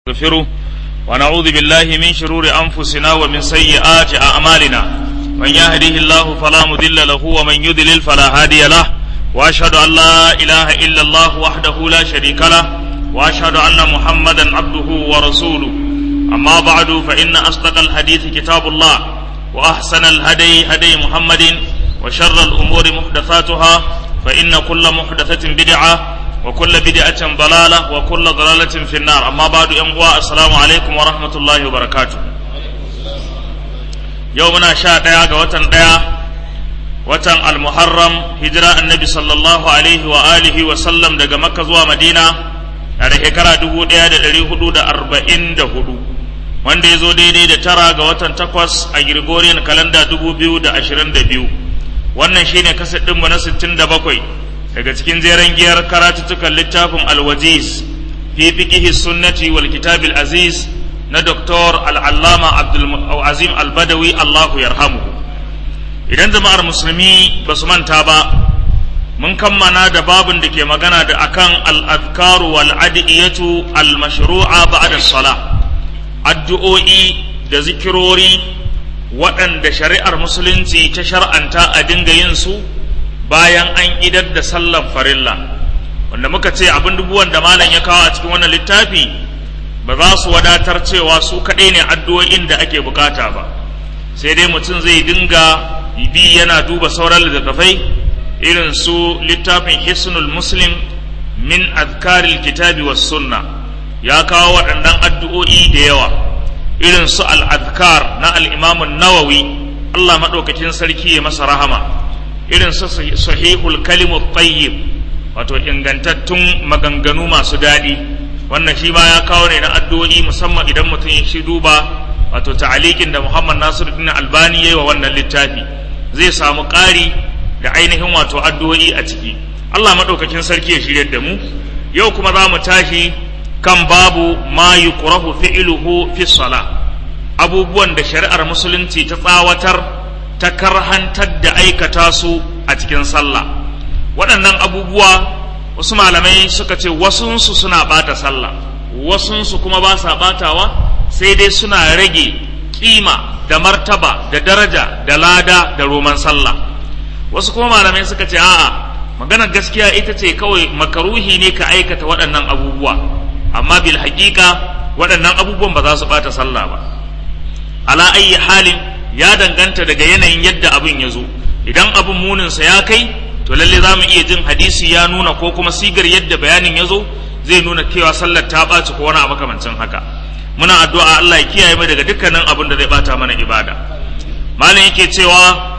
نستغفره ونعوذ بالله من شرور أنفسنا ومن سيئات أعمالنا من يهده الله فلا مضل له ومن يضلل فلا هادي له وأشهد أن لا إله إلا الله وحده لا شريك له وأشهد أن محمدا عبده ورسوله أما بعد فإن أصدق الحديث كتاب الله وأحسن الهدي هدي محمد وشر الأمور محدثاتها فإن كل محدثة بدعة وكل بدعة ضلالة وكل ضلالة في النار أما بعد أمواء السلام عليكم ورحمة الله وبركاته يومنا شاء ديا وطن ديا وطن المحرم هجرة النبي صلى الله عليه وآله وسلم دقى مكة زوا مدينة da shekara dubu ɗaya da ɗari hudu da arba'in da hudu wanda ya zo daidai da tara ga watan takwas a Gregorian kalanda dubu biyu da ashirin da biyu wannan shine kaset ɗinmu na sittin da bakwai daga cikin jeren giyar karatuttukan littafin alwajiz fi fiqihi sunnati wal kitab aziz na doktor al'allama abdul azim albadawi allahu yarhamu idan jama'ar musulmi ba su manta ba mun kammana da babin da ke magana da akan al'adkaru wal adiyatu al mashru'a ba'da salah addu'o'i da zikirori waɗanda shari'ar musulunci ta shar'anta a dinga yin su bayan an idar da sallar farilla wanda muka ce abin dubuwan da malam ya kawo a cikin wannan littafi ba za su wadatar cewa su kaɗai ne addu'o'in da ake bukata ba sai dai mutum zai dinga bi yana duba sauran littattafai irin su littafin hisnul muslim min azkaril kitabi was sunna ya kawo waɗannan addu'o'i da yawa irin su al-azkar na al-imamun nawawi Allah maɗaukakin sarki ya masa rahama irin su sahihul kalimu tayyib wato ingantattun maganganu masu daɗi wannan shi ma ya kawo ne na addu'o'i musamman idan mutum ya shi duba wato ta'alikin da Muhammad Nasiruddin Albani yayi wa wannan littafi zai samu ƙari da ainihin wato addu'o'i a ciki Allah madaukakin sarki ya shirye da mu yau kuma za mu tashi kan babu ma yuqrahu fi'luhu fi salah abubuwan da shari'ar musulunci ta tsawatar ta karhantar da aikata su a cikin sallah waɗannan abubuwa wasu malamai suka ce wasunsu suna ɓata sallah wasunsu kuma ba sa ɓatawa sai dai suna rage ƙima da martaba da daraja da lada da roman sallah wasu kuma malamai suka ce a'a maganar gaskiya ita ce kawai makaruhi ne ka aikata waɗannan abubuwa amma bil haƙiƙa waɗannan abubuwan ba za su ɓata sallah ba ala ayyi halin ya danganta daga yanayin yadda abin ya zo idan abin muninsa ya kai to lalle za mu iya jin hadisi ya nuna ko kuma sigar yadda bayanin ya zo zai nuna cewa sallar ta ɓaci ko wani abu makamancin haka muna addu'a Allah ya kiyaye mu daga dukkanin abin da zai bata mana ibada malam yake cewa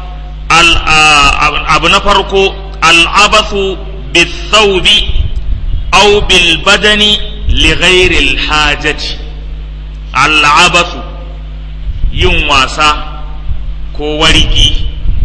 abu na farko al'abathu bithawbi aw bil badani li ghairi al hajati al'abathu yin wasa ko wargi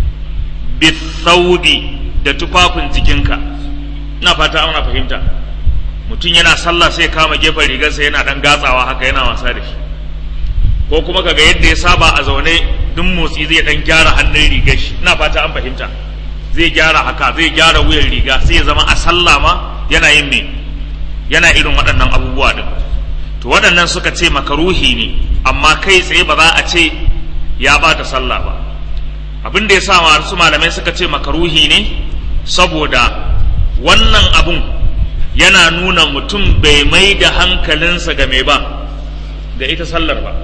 bithaudi da tufafin jikinka ina fata ana fahimta mutum yana sallah sai kama gefen rigarsa yana dan gatsawa haka yana wasa da shi ko kuma kaga yadda ya saba a zaune duk motsi zai dan gyara hannun rigar shi ina fata an fahimta zai gyara haka zai gyara wuyan riga sai ya zama a sallah ma yana yin me yana irin waɗannan abubuwa din to waɗannan suka ce makaruhi ne amma kai tsaye ba za a ce ya bata sallah ba abin da ya sa wasu malamai suka ce makaruhi ne saboda wannan abun yana nuna mutum bai mai da hankalinsa ga mai ba ga ita sallar ba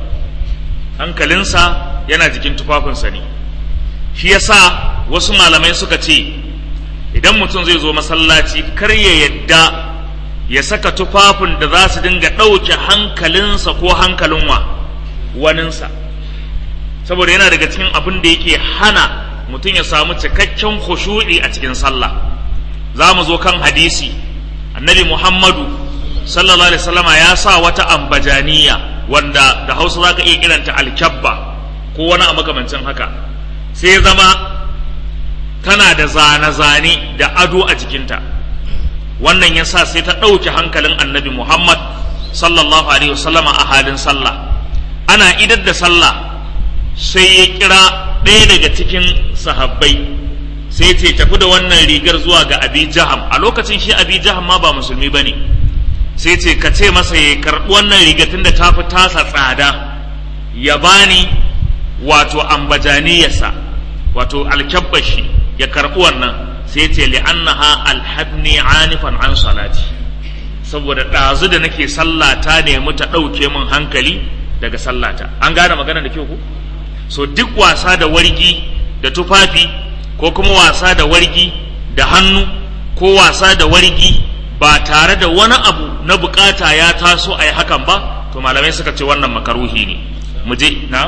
hankalinsa yana jikin tufafinsa ne shi yasa wasu malamai suka ce idan mutum zai zo masallaci kar ya yadda ya saka tufafin da za su dinga ɗauke hankalinsa ko hankalin wa waninsa saboda yana daga cikin abin da yake hana mutum ya samu cikakken khushu'i a cikin sallah za mu zo kan hadisi annabi muhammadu sallallahu alaihi wasallama ya sa wata ambajaniya wanda da hausa za ka iya kiranta alkyabba ko wani a makamancin haka sai zama tana da zane-zane da ado a jikinta wannan ya sa sai ta ɗauke hankalin annabi muhammad sallallahu alaihi wasallama a halin sallah ana idar da sallah sai ya kira ɗaya daga cikin sahabbai sai ce tafi da wannan rigar zuwa ga abi jaham a lokacin shi abi jaham ma ba musulmi ba ne sai ce ka ce masa ya karɓi wannan rigatun da ta fi tasa tsada ya bani wato ambajaniyarsa wato alkyabbashi ya karɓi wannan sai ce li'annaha alhabni anifan an salati saboda ɗazu da nake sallata ne mu ta ɗauke min hankali daga sallata an gane magana da kyau ku so duk wasa da wargi da tufafi ko kuma wasa da wargi da hannu ko wasa da wargi ba tare da wani abu na bukata ya taso a yi hakan ba to malamai suka ce wannan makaruhi ne mu je na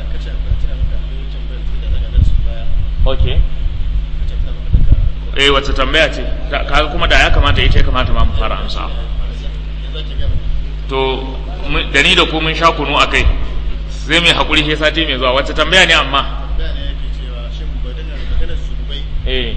okay eh wacce tambaya ce kaga kuma da ya kamata ita ya kamata ma mu fara amsa to da ni da ku mun sha kunu a kai sai mai haƙuri sai sati mai zuwa wacce tambaya ne amma eh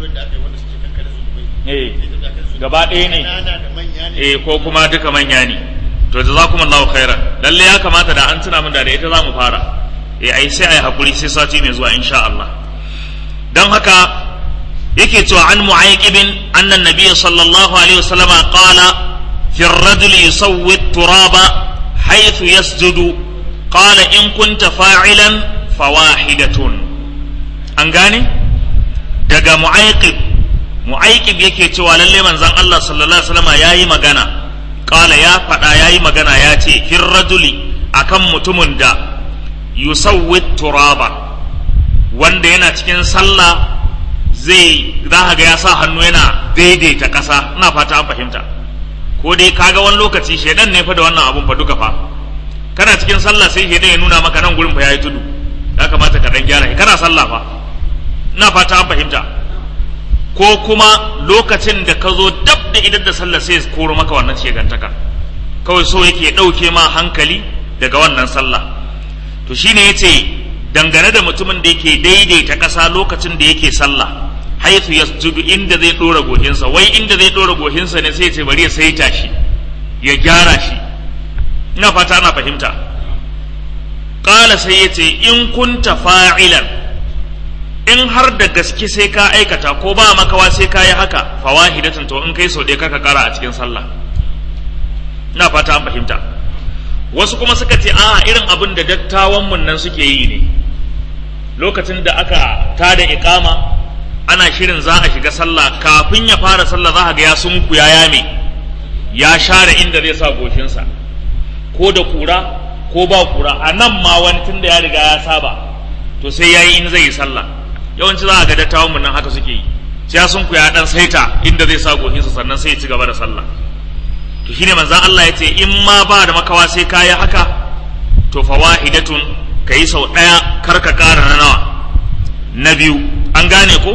eh gaba ɗaya ne eh ko kuma duka manya ne to jazakumullahu khairan lalle ya kamata da an tuna min da ita za mu fara eh ai sai ai haƙuri sai sati mai zuwa insha Allah dan haka yake cewa an mu'ayyibin annan nabiyyi sallallahu alaihi wasallama qala fi ar-rajul yusawwi turaba haythu yasjudu qala in kunta fa'ilan fawahidatun an gane daga mu'ayyib mu'ayyib yake cewa lalle manzon Allah sallallahu alaihi wasallama yayi magana qala ya faɗa yayi magana ya ce fi rajuli akan mutumin da yusawwi turaba wanda yana cikin sallah zai za ga ya sa hannu yana daidaita ƙasa ina fata an fahimta ko dai kaga wani lokaci shedan ne fa da wannan abun fa duka fa kana cikin sallah sai shedan ya nuna maka nan gurin fa yayi tudu ya kamata ka dan gyara shi kana sallah fa ina fata an fahimta ko kuma lokacin da ka zo dab da idan da sallah sai koro maka wannan shegantaka kawai so yake ɗauke ma hankali daga wannan sallah to shine yace dangane da mutumin da yake daidaita ƙasa lokacin da yake sallah haithu yasjudu inda zai dora gohinsa wai inda zai dora gohinsa ne sai ya ce bari ya saita shi ya gyara shi ina fata ana fahimta qala sai ya ce in kunta fa'ilan in har da gaske sai ka aikata ko ba makawa sai ka yi haka fawahidatan to in kai sau ɗaya kaka kara a cikin sallah ina fata an fahimta wasu kuma suka ce a irin abin da dattawan mun nan suke yi ne lokacin da aka tada iqama ana shirin za a shiga sallah kafin ya fara sallah za a ga ya sunku ya yame ya share inda zai sa goshinsa ko da kura ko ba kura a nan ma wani tun da ya riga ya saba to sai ya yi in zai yi sallah yawanci za a ga dattawan mun nan haka suke yi sai ya sunku ya dan saita inda zai sa goshinsa sannan sai ya ci gaba da sallah to shine manzon Allah ya ce in ma ba da makawa sai ka yi haka to fawahidatun ka yi sau ɗaya kar ka ƙara na nawa na biyu an gane ko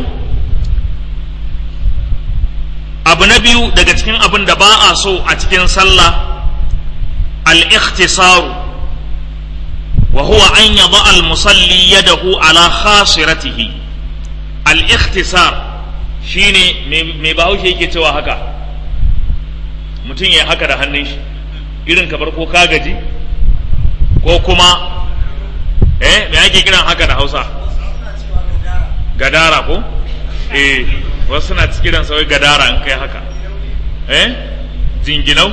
abu na biyu daga cikin abin da ba a so a cikin sallah al-ikhtisaru wa huwa an yada al-musalli yadahu ala khasiratihi al-ikhtisar shine mai bahaushe yake cewa haka mutum ya haka da hannun shi irin kamar ko ka gaji ko kuma eh me ake kiran haka da hausa gadara ko eh wasu suna kiran sa wai gadara in kai haka eh jinginau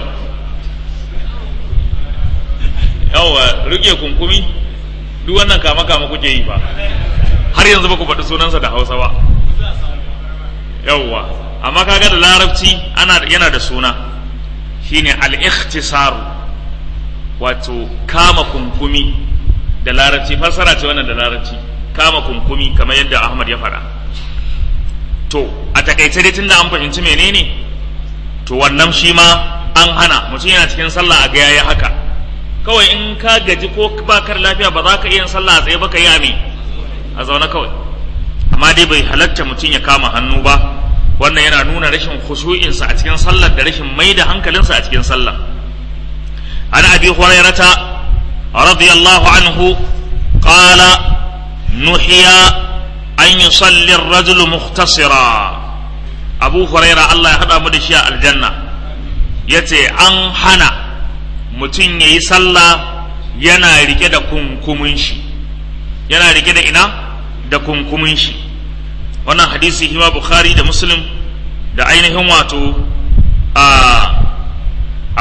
yawa rike kunkumi duk wannan kama kama kuke yi fa har yanzu ba ku faɗi sunansa da hausa ba yawwa amma kaga da larabci ana yana da suna shine al-ikhtisar wato kama kunkumi da larabci fassara ce wannan da larabci kama kunkumi kamar yadda Ahmad ya faɗa to a takaice dai tunda an fahimci menene to wannan shi ma an hana mutum yana cikin sallah a ga yayi haka kawai in ka gaji ko ba kar lafiya ba za ka iya sallah a tsaye ba ka yi ame a zaune kawai amma dai bai halatta mutum ya kama hannu ba wannan yana nuna rashin khushu'insa a cikin sallar da rashin mai da hankalinsa a cikin sallah an abi hurairata radiyallahu anhu qala nuhiya an yusalli ar-rajul mukhtasira abu huraira Allah ya hada mu da shi a aljanna yace an hana mutum yayi sallah yana rike da kunkumin shi yana rike da ina da kunkumin shi wannan hadisi hima bukhari da muslim da ainihin wato a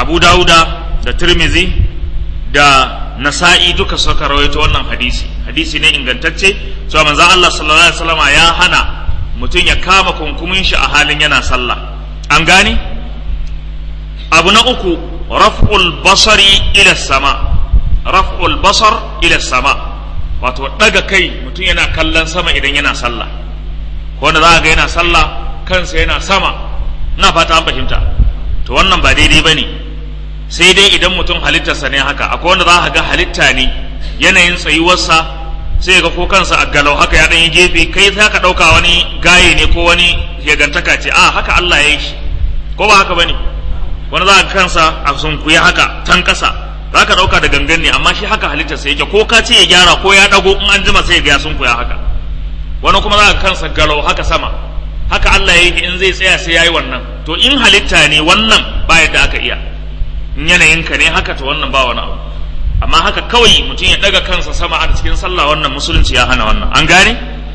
abu dauda da tirmizi da nasa'i duka suka rawaito wannan hadisi hadisi ne ingantacce cewa manzon Allah sallallahu alaihi wasallam ya hana mutum ya kama kunkumin shi a halin yana sallah an gane abu na uku raf'ul basari ila sama raf'ul basar ila sama wato daga kai mutum yana kallon sama idan yana sallah ko wanda za ga yana sallah kansa yana sama ina fata an fahimta to wannan ba daidai bane sai dai idan mutum halittarsa ne haka akwai wanda za ka ga halitta ne yanayin tsayuwarsa sai ga ko kansa a galau haka ya ɗan yi gefe kai za ka ɗauka wani gaye ne ko wani yagantaka ce a haka Allah ya yi shi ko ba haka bane wani za ka kansa a sunkuya haka tan ƙasa za ka ɗauka da gangan ne amma shi haka halittarsa yake ko ka ce ya gyara ko ya ɗago in an jima sai ya ga ya sunkuya haka wani kuma za ka kansa galau haka sama haka Allah ya yi in zai tsaya sai ya yi wannan to in halitta ne wannan ba yadda aka iya in yanayinka ne haka to wannan ba wani abu amma haka kawai mutum ya daga kansa sama a cikin sallah wannan musulunci ya hana wannan an gane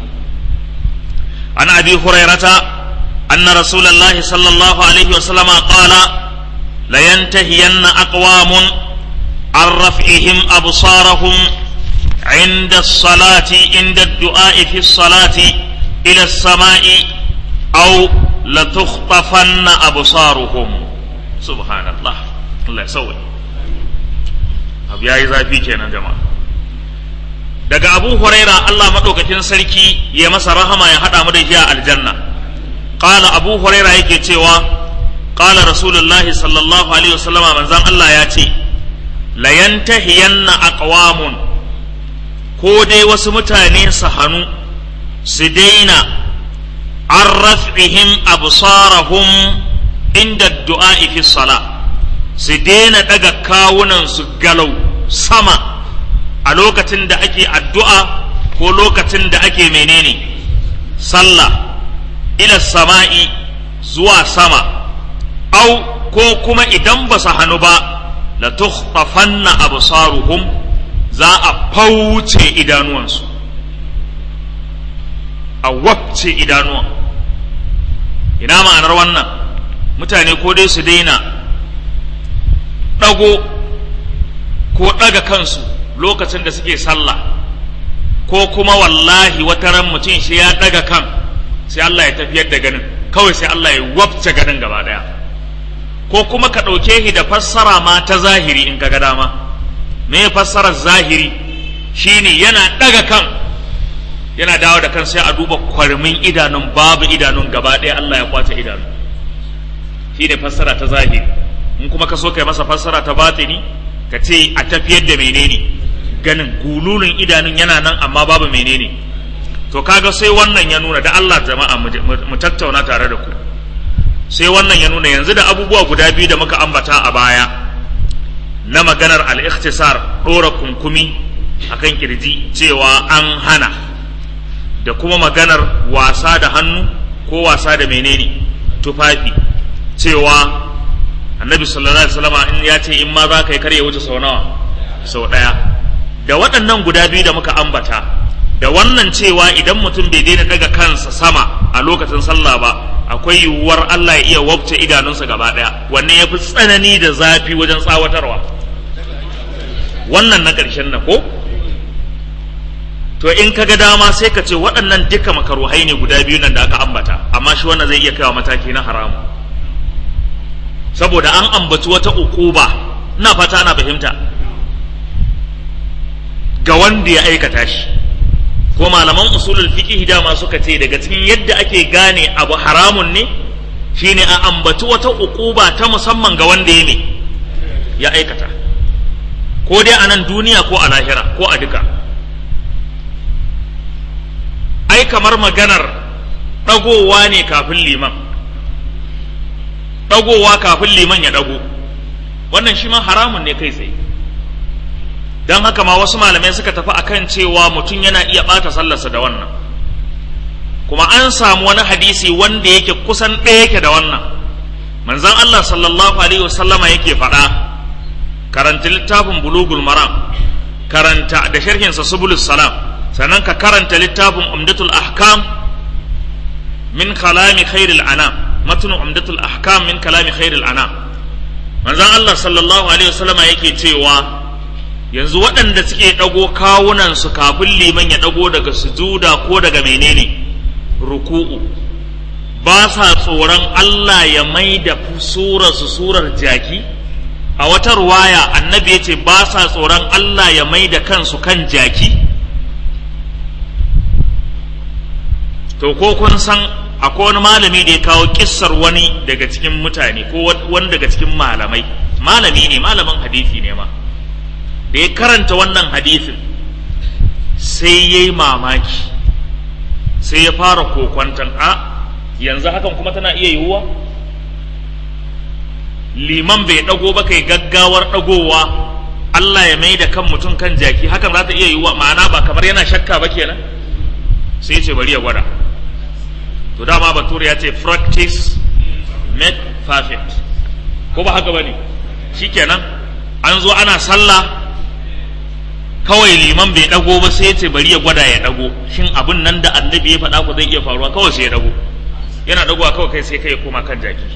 an abi hurairata anna rasulullahi sallallahu alaihi wa sallama qala la yantahiyanna aqwamun an raf'ihim absarahum عند الصلاة عند الدعاء في الصلاة إلى السماء أو لتخطفن أبصارهم سبحان الله الله يسوي abu ya yi zafi kenan jama'a daga abu huraira Allah maɗaukakin sarki ya masa rahama ya haɗa mu da shi a aljanna ƙala abu huraira yake cewa ƙala rasulullahi sallallahu alaihi wasallama manzan Allah ya ce layantahiyanna aqwamun ko dai wasu mutane su hannu su daina an raf'ihim absarahum inda du'a fi salah su daina daga kawunan su galau sama a lokacin da ake addu'a ko lokacin da ake menene sallah ila sama'i zuwa sama au ko kuma idan ba su hannu ba la tukhtafanna absaruhum za a fauce idanuwansu a wabce idanuwan ina ma'anar wannan mutane ko dai su daina ɗago ko ɗaga kansu lokacin da suke sallah ko kuma wallahi wata ran mutum shi ya ɗaga kan sai Allah ya tafiyar da ganin kawai sai Allah ya wabce ganin gaba ɗaya ko kuma ka ɗauke shi da fassara ma ta zahiri in ka ga dama me fassarar zahiri shine yana ɗaga kan yana dawo da kan sai a duba kwarmin idanun babu idanun gaba ɗaya Allah ya kwace idanun shine fassara ta zahiri in kuma ka so kai masa fassara ta batini ka ce a tafiyar da menene ganin gululun idanun yana nan amma babu menene to kaga sai wannan ya nuna da Allah jama'a mu tattauna tare da ku sai wannan ya nuna yanzu da abubuwa guda biyu da muka ambata a baya na maganar al-ikhtisar dora kunkumi akan kirji cewa an hana da kuma maganar wasa da hannu ko wasa da menene tufafi cewa annabi sallallahu alaihi wasallam in ya ce in ma za ka yi karya wuce sau nawa sau ɗaya da waɗannan guda biyu da muka ambata da wannan cewa idan mutum bai daina daga kansa sama a lokacin sallah ba akwai yiwuwar Allah ya iya wabce idanunsa gaba ɗaya wanne ya fi tsanani da zafi wajen tsawatarwa wannan na ƙarshen na ko to in ka ga dama sai ka ce waɗannan duka makaruhai ne guda biyu nan da aka ambata amma shi wannan zai iya kaiwa mataki na haramu saboda an ambaci wata ukuba ina fata ana fahimta ga wanda ya aikata shi ko malaman usulul fiqh dama suka ce daga cikin yadda ake gane abu haramun ne shine a ambaci wata ukuba ta musamman ga wanda ya ne ya aikata ko dai a nan duniya ko a lahira ko a duka ai kamar maganar ɗagowa ne kafin liman ɗagowa kafin liman ya ɗago wannan shi ma haramun ne kai tsaye don haka ma wasu malamai suka tafi akan cewa mutum yana iya ɓata sallarsa da wannan kuma an samu wani hadisi wanda yake kusan ɗaya yake da wannan manzon Allah sallallahu alaihi wasallama yake faɗa karanta littafin bulugul maram karanta da sharhinsa subulus salam sannan ka karanta littafin umdatul ahkam min kalami khairil anam matnu umdatul ahkam min kalami khairil anam manzon Allah sallallahu alaihi wasallama yake cewa yanzu waɗanda suke ɗago kawunan su kafin liman ya ɗago daga sujuda ko daga menene ruku'u ba sa tsoron Allah ya mai da surar su surar jaki a wata ruwaya annabi ya ce ba sa tsoron Allah ya mai da kansu kan jaki to ko kun san akwai wani malami da ya kawo kissar wani daga cikin mutane ko wani daga cikin malamai malami ne malamin hadisi ne ma da ya karanta wannan hadisin sai ya yi mamaki sai ya fara kokwantan a yanzu hakan kuma tana iya yiwuwa liman bai ɗago ba kai gaggawar ɗagowa Allah ya mai da kan mutum kan jaki hakan za ta iya yiwuwa ma'ana ba kamar yana shakka ba kenan sai ce bari ya gwada to dama bature ya ce practice make perfect ko ba haka bane shikenan an zo ana sallah kawai liman bai dago ba sai ce bari ya gwada ya dago shin abin nan da annabi ya faɗa ku zai iya faruwa kawai sai ya dago yana dagowa kawai kai sai kai ya koma kan jaki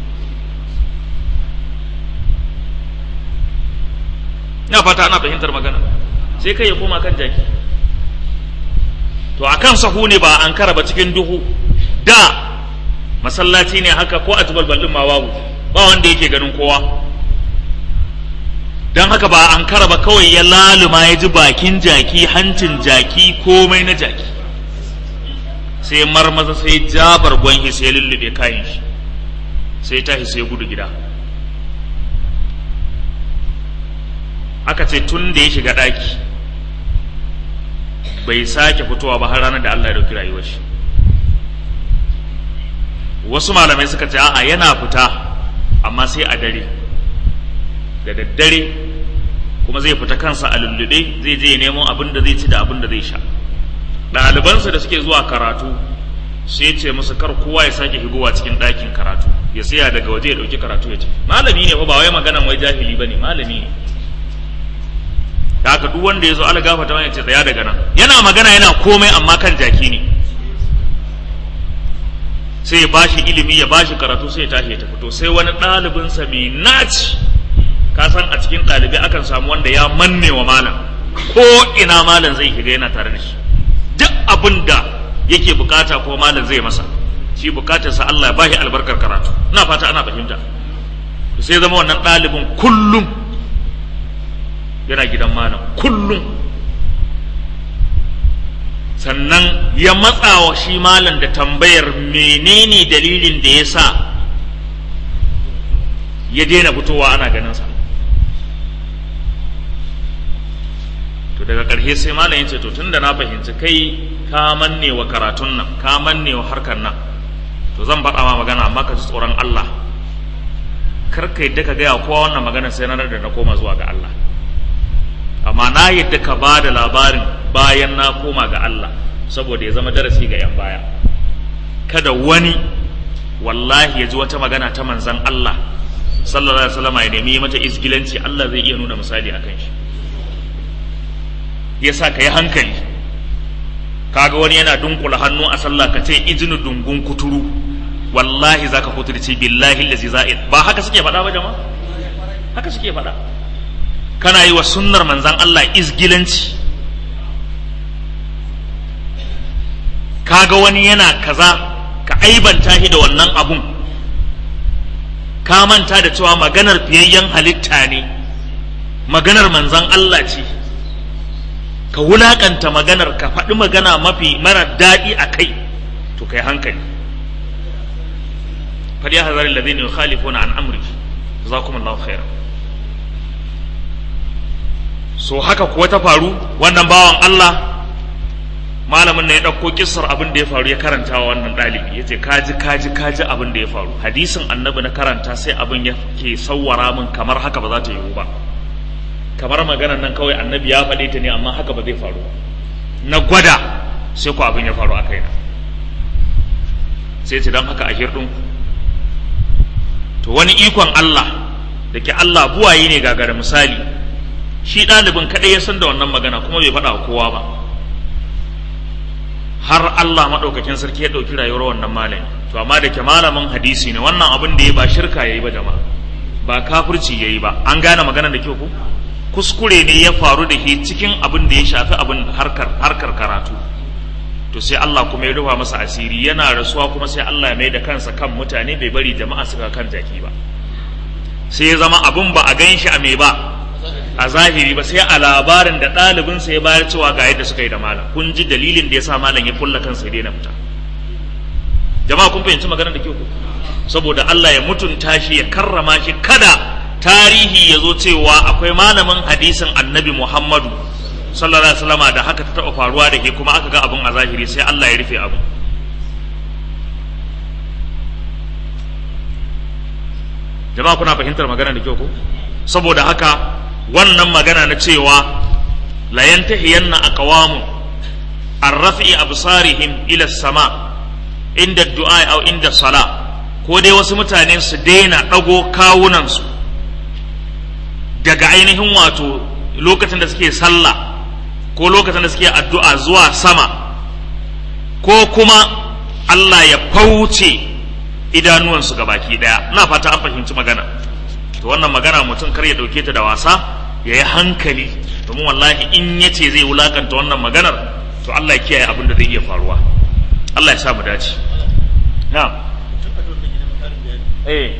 ina fata ana fahimtar magana sai kai ya koma kan jaki to akan sahu ne ba an kara ba cikin duhu da masallaci ne haka ko a tubalbalin ma babu ba wanda yake ganin kowa don haka ba an kara ba kawai ya laluma ya ji bakin jaki hancin jaki komai na jaki sai marmaza sai jabar gwanhi sai lullube kayan shi sai tashi sai gudu gida aka ce tun da ya shiga ɗaki bai sake fitowa ba har ranar da Allah ya dauki rayuwar shi wasu malamai suka ce a'a yana fita amma sai a dare da daddare kuma zai fita kansa a lullube zai je ya nemo abin da zai ci da abin da zai sha ɗalibansa da suke zuwa karatu sai ce musu kar kowa ya sake higowa cikin ɗakin karatu ya tsaya daga waje ya ɗauki karatu ya ce malami ne fa ba wai maganan wai jahili ba ne malami ne da haka duk wanda ya zo ala gafata ya ce tsaya daga nan yana magana yana komai amma kan jaki ne sai ya bashi ilimi ya bashi karatu sai ya tashi ya tafi to sai wani ɗalibinsa mai naci ka san a cikin ɗalibai akan samu wanda ya manne wa malam ko ina malam zai shiga yana tare da shi duk abin da yake bukata ko malam zai masa shi bukatarsa Allah ya bashi albarkar karatu ina fata ana fahimta sai zama wannan ɗalibin kullum yana gidan malam kullum sannan ya matsa wa shi malam da tambayar menene dalilin da ya sa ya daina fitowa ana ganinsa to daga ƙarshe sai malam ya ce to tunda na fahimci kai ka manne wa karatun nan ka manne wa harkar nan to zan faɗa ma magana amma ka ji tsoron Allah kar ka yadda ka gaya kowa wannan magana sai na da na koma zuwa ga Allah amma na yadda ka ba da labarin bayan na koma ga Allah saboda ya zama darasi ga 'yan baya kada wani wallahi ya ji wata magana ta manzan Allah sallallahu alaihi wasallam ya nemi mata isgilanci Allah zai iya nuna misali akan shi yasa ka yi hankali kaga wani yana dunkula hannu a sallah ka ce izinu dungun kuturu wallahi zaka kuturci billahi allazi za'id ba haka suke faɗa ba jama'a haka suke faɗa kana yi wa sunnar manzan Allah izgilanci kaga wani yana kaza ka aibanta shi da wannan abun ka manta da cewa maganar fiyayyen halitta ne maganar manzan Allah ce ka wulakanta maganar ka faɗi magana mafi mara daɗi a kai to kai hankali faɗi hazarin da zai ne khalifuna an amri jazakumullahu khairan so haka kuwa ta faru wannan bawan Allah malamin na ya ɗauko kissar abin da ya faru ya karanta wa wannan ɗalibi ya ce kaji kaji kaji abin da ya faru hadisin annabi na karanta sai abin ya ke sawwara min kamar haka ba za ta yiwu ba kamar maganar nan kawai annabi ya faɗe ta ne amma haka ba zai faru na gwada sai ku abin ya faru a kaina sai ce don haka a hirɗin to wani ikon Allah da ke Allah buwaye ne gagara misali shi ɗalibin kaɗai ya san da wannan magana kuma bai faɗa wa kowa ba har Allah maɗaukakin sarki ya ɗauki rayuwar wannan malami to amma da ke malamin hadisi ne wannan abin da ya ba shirka ya yi ba jama'a ba kafirci yayi ba an gane magana da kyau ko kuskure ne ya faru da shi cikin abin da ya shafi abin harkar harkar karatu to sai Allah kuma ya rufa masa asiri yana rasuwa kuma sai Allah ya mai da kansa kan mutane bai bari jama'a suka kan jaki ba sai ya zama abin ba a gan shi a mai ba a zahiri ba sai a labarin da ɗalibinsa ya bayar cewa ga yadda suka yi da malam kun ji dalilin da ya sa malam ya kulla kansa ya daina fita jama'a kun fahimci maganar da kyau saboda Allah ya mutunta shi ya karrama shi kada tarihi ya zo cewa akwai malamin hadisin annabi Muhammadu sallallahu alaihi wasallama da haka ta taɓa faruwa da ke kuma aka ga abin a zahiri sai Allah ya rufe abin jama'a kuna fahimtar magana da kyau ko saboda haka wannan magana na cewa la yantahiyanna aqwamu arrafi absarihim ila sama inda du'a aw inda sala ko dai wasu mutane su daina dago kawunan su daga ainihin wato lokacin da suke sallah ko lokacin da suke addu'a zuwa sama ko kuma Allah ya fauce idanuwansu ga baki daya ina fata an fahimci magana to wannan magana mutum kar ya dauke ta da wasa ya yi hankali domin wallahi in ya ce zai wulakanta wannan maganar to Allah ya kiyaye abin da zai iya faruwa Allah ya sa mu dace na'am eh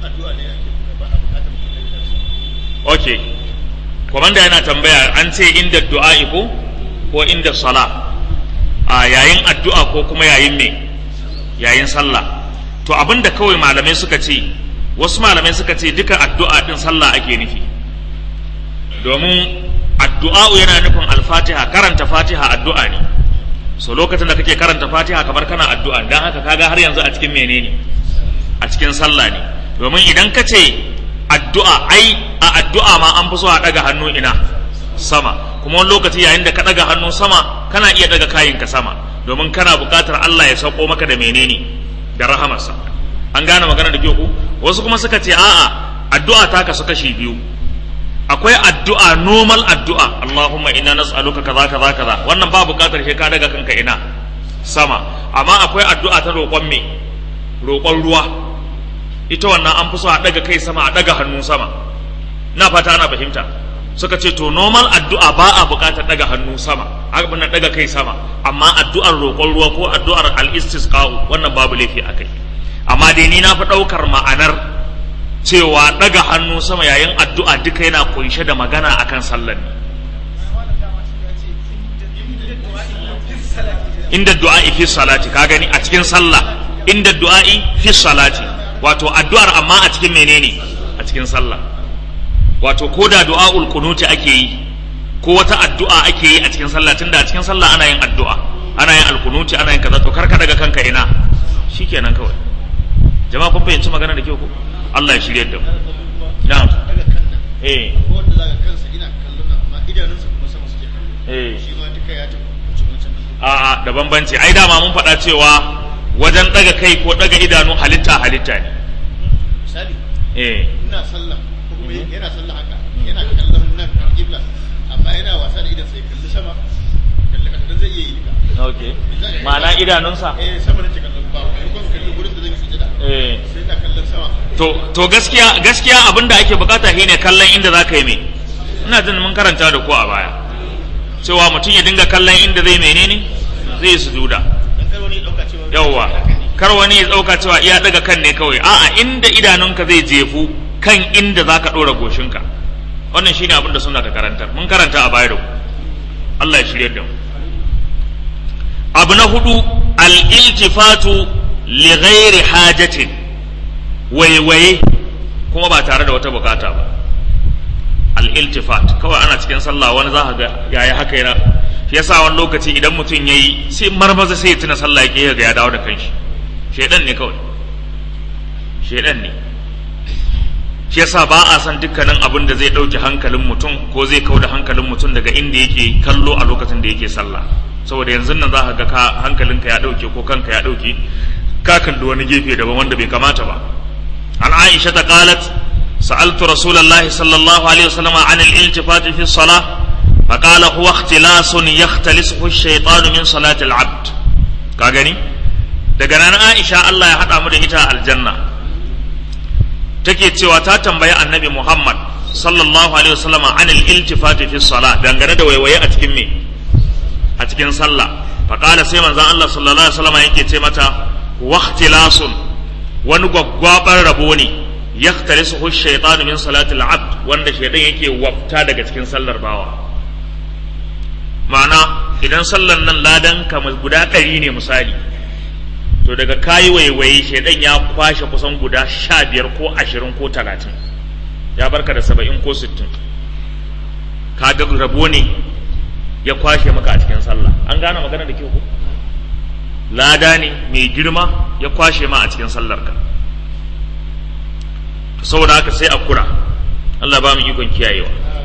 okay komanda yana tambaya an ce inda du'a ko ko inda sala a yayin addu'a ko kuma yayin me yayin sallah to abinda kawai malamai suka ce wasu malamai suka ce duka addu'a din sallah ake nufi domin addu'a yana nufin alfatiha karanta fatiha addu'a ne so lokacin da kake karanta fatiha kamar kana addu'a dan haka kaga har yanzu a cikin menene a cikin sallah ne domin idan ka ce addu'a ai a addu'a ma an fi so a daga hannu ina sama kuma wani lokaci yayin da ka daga hannu sama kana iya daga kayanka sama domin kana buƙatar Allah ya sauko maka da menene da rahamarsa an gane magana da kyau ku wasu kuma suka ce a'a addu'a ta kasu kashi biyu akwai addu'a normal addu'a Allahumma inna nas'aluka kaza kaza kaza wannan ba buƙatar sai ka daga kanka ina sama amma akwai addu'a ta roƙon me roƙon ruwa ita wannan an fi so a daga kai sama a daga hannu sama na fata ana fahimta suka ce to normal addu'a ba a buƙatar daga hannu sama abin daga kai sama amma addu'ar roƙon ruwa ko addu'ar al-istisqa wannan babu laifi akai amma dai ni na fi ɗaukar ma'anar cewa daga hannu sama yayin addu'a duka yana kunshe da magana akan sallar ne inda du'a'i fi salati ka gani a cikin sallah inda du'a'i fi salati wato addu'ar amma a cikin menene a cikin sallah wato ko da du'a'ul kunuti ake yi ko wata addu'a ake yi a cikin sallah tunda a cikin sallah ana yin addu'a ana yin alkunuti ana yin kaza to karka daga kanka ina shikenan kawai jama'a kun fahimci magana da kyau ko Allah ya shirye da mu na'am eh wanda zaka kansa ina kallon nan amma idanunsa kuma sama suke kallo eh shi ma duka ya tafi kucin wancan nan a'a da bambanci ai dama mun faɗa cewa wajen daga kai ko daga idanu halitta halitta ne misali eh ina sallah ko kuma yana sallah haka yana kallon nan kibla amma yana wasa da idan sai kalli sama kalli kasa dan zai iya yi duka okay ma'ana idanunsa eh sama nake kallon ba ko kuma kalli gurin da zan yi sujada eh sai ina kallon sama to to gaskiya gaskiya abin da ake bukata shine kallon inda zaka yi me ina jin mun karanta da ko a baya cewa mutum ya dinga kallon inda zai menene zai sujuda dan kar wani ya dauka cewa yawwa kar wani ya dauka cewa iya daga kan ne kawai a'a inda idanunka zai jefu kan inda zaka dora goshinka wannan shine abin da suna ta karanta mun karanta a baya da ku Allah ya shirye da mu abu na hudu al-iltifatu li ghairi hajatin waiwaye kuma ba tare da wata bukata ba al-iltifat kawai ana cikin sallah wani za ka ga yayi haka yana shi yasa wani lokaci idan mutum yayi sai marmaza sai ya tuna sallah yake ga ya dawo da kanshi shedan ne kawai shedan ne shi yasa ba a san dukkanin abin da zai dauke hankalin mutum ko zai kauda hankalin mutum daga inda yake kallo a lokacin da yake sallah saboda yanzu nan za ka ga ka hankalinka ya dauke ko kanka ya dauke ka kalli wani gefe daban wanda bai kamata ba an aisha ta qalat sa'altu rasulullahi sallallahu alaihi wasallam an al-iltifat fi salah فقال هو اختلاس يختلسه الشيطان من صلاة العبد كاغني daga nan Aisha Allah ya haɗa mu da ita aljanna take cewa ta tambayi annabi Muhammad sallallahu alaihi wasallama anil iltifati fi salat dangane da waiwaye a cikin me a cikin sallah faqala sai manzon Allah sallallahu alaihi wasallama yake ce mata waqtilasun wani gwaggwabar rabo ne yaktalisuhu shaytanu min salati al-abd wanda shaydan yake wafta daga cikin sallar bawa ma'ana idan sallar nan ladan kamar guda ɗari ne misali to daga kayi waiwaye shaidan ya kwashe kusan guda sha biyar ko ashirin ko talatin ya barka da saba'in ko sittin ka ga rabo ne ya kwashe maka a cikin sallah an gane magana da ke ku lada ne mai girma ya kwashe ma a cikin sallar ka saboda haka sai a kura Allah ba mu ikon kiyayewa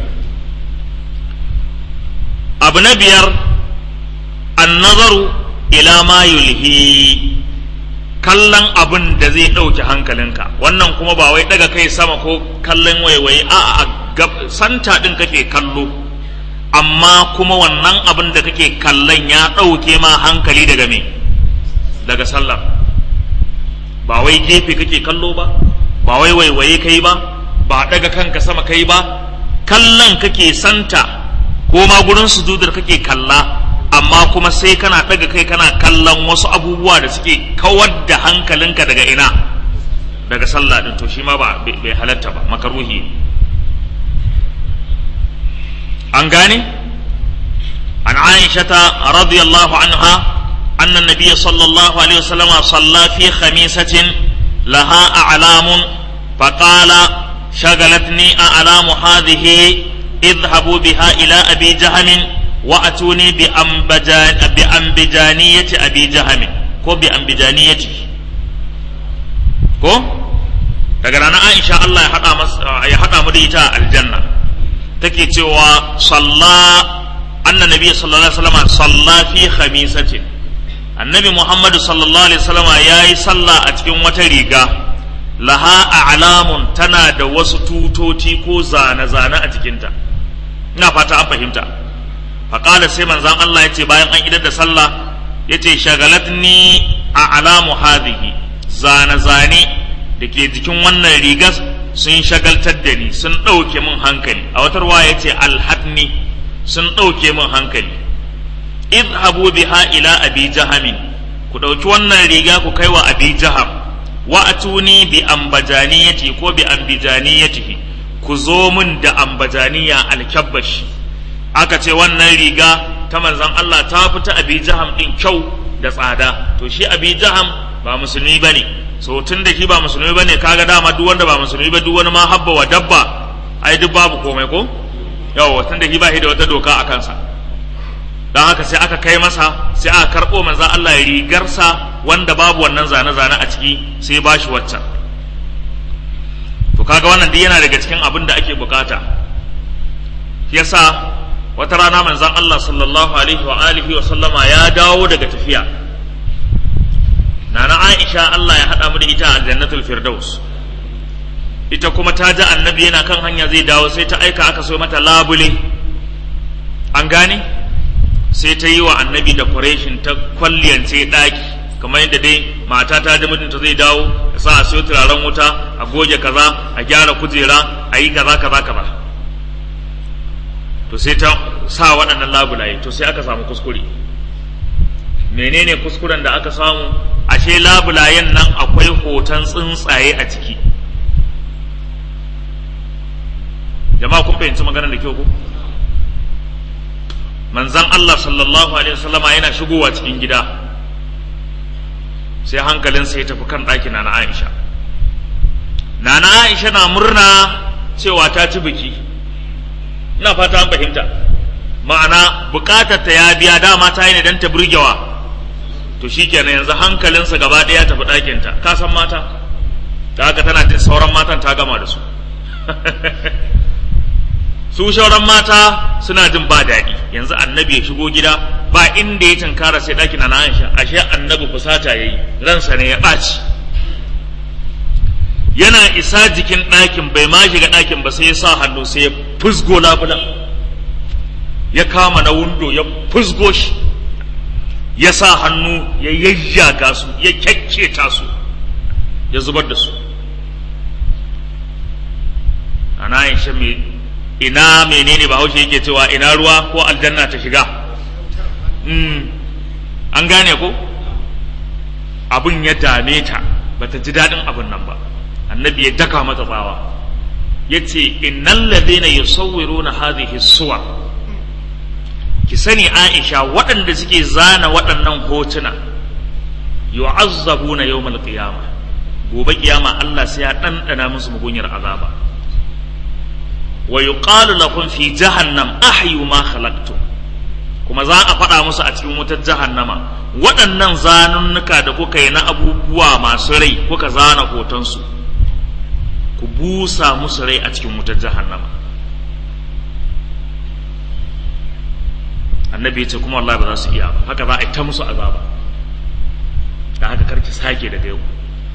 abu na biyar annazaru ila ma yulhi kallon abin da zai ɗauke hankalinka wannan kuma ba wai daga kai sama ko kallon waiwaye a a santa ɗin kake kallo amma kuma wannan abin da kake kallon ya ɗauke ma hankali daga me daga sallar ba wai gefe kake kallo ba ba wai waiwaye kai ba ba daga kanka sama kai ba kallon kake santa ko ma gurin sujudar kake kalla amma kuma sai kana ɗaga kai kana kallon wasu abubuwa da suke kawar da hankalinka daga ina daga sallah din to shi ma ba bai halatta ba makaruhi an gane an aishata radiyallahu anha anna nabiyya sallallahu alaihi wasallam salla fi khamisatin laha a'lamun faqala shagalatni a'lamu hadhihi اذهبوا بها إلى أبي جهم وأتوني بأنبجان بأنبجانية أبي جهم كو بأنبجانيته كو daga ranar Aisha Allah ya haɗa ya haɗa mu da ita a aljanna take cewa salla anna nabiy sallallahu alaihi wasallam salla fi khamisatin annabi Muhammad sallallahu alaihi wasallam yayi sallah a cikin wata riga laha a'lamun tana da wasu tutoti ko zane-zane a jikinta ina fata an fahimta faƙala sai manzan Allah ya ce bayan an idar da sallah ya ce shagalatni a alamu hadhihi zane-zane da ke jikin wannan rigar sun shagaltar da ni sun ɗauke min hankali a wata ruwa ya ce alhadni sun ɗauke min hankali idhabu biha ila abi jahamin ku ɗauki wannan riga ku kai wa abi jaham wa atuni bi ambajaniyati ko bi ambijaniyatihi ku zo min da ambajaniya alkyabbashi aka ce wannan riga ta manzon Allah ta fita abi jaham din kyau da tsada to shi abi jaham ba musulmi bane so tun da shi ba musulmi bane kaga dama duk wanda ba musulmi ba duk wani ma habba wa dabba ai duk babu komai ko yawa tun da shi ba shi da wata doka a kansa don haka sai aka kai masa sai aka karɓo manzon Allah rigarsa wanda babu wannan zane-zane a ciki sai ba shi waccan to kaga wannan duk yana daga cikin abin da ake bukata yasa wata rana manzon Allah sallallahu alaihi wa alihi wa sallama ya dawo daga tafiya nana Aisha Allah ya hada mu da ita a jannatul firdaus ita kuma ta ji annabi yana kan hanya zai dawo sai ta aika aka so mata labule an gane sai ta yi wa annabi decoration ta kwalliyance daki kamar yadda dai mata ta ji mutunta zai dawo ya sa a siyo turaren wuta a goge kaza a gyara kujera a yi kaza kaza kaza to sai ta sa waɗannan labulaye to sai aka samu kuskure menene kuskuren da aka samu ashe labulayen nan akwai hoton tsuntsaye a ciki jama'a kun fahimci maganar da kyau ko manzan Allah sallallahu alaihi wasallama yana shigowa cikin gida sai hankalinsa ya tafi kan ɗakin na Aisha Nana Aisha na murna cewa ta ci biki ina fata an fahimta ma'ana bukatar ta ya biya dama ta yi ne don ta burgewa to shikenan yanzu hankalinsa gaba ɗaya tafi ɗakinta ka san mata da haka tana jin sauran matan ta gama da su su sauran mata suna jin ba daɗi yanzu annabi ya shigo gida ba inda ya tunkara sai ɗakin na Aisha ashe annabi fusata yayi ransa ne ya ɓaci yana isa jikin ɗakin bai ma shiga ɗakin ba sai ya sa hannu sai ya fusgo labulan ya kama na wundo ya fusgo shi ya sa hannu ya yayyaga su ya kyakketa su ya zubar da su ana aisha me ina menene bahaushe yake cewa ina ruwa ko aljanna ta shiga mm. an gane ko abin ya dame ta bata ji daɗin abin nan ba annabi ya daka mata tsawa ya ce innal ladina yusawwiruna hadhihi suwar ki sani aisha waɗanda suke zana waɗannan hotuna yu'azzabuna yawmal qiyamah gobe kiyama Allah sai ya ɗanɗana musu mugunyar azaba wa yuqalu lakum fi jahannam ahyu ma khalaqtum kuma za a faɗa musu a cikin wutar jahannama waɗannan zanunnuka da kuka yi na abubuwa masu rai kuka zana hotonsu ku busa musu rai a cikin wutar jahannama annabi ya ce kuma wallahi ba za su iya ba haka za a yi ta musu azaba da haka karki sake daga yau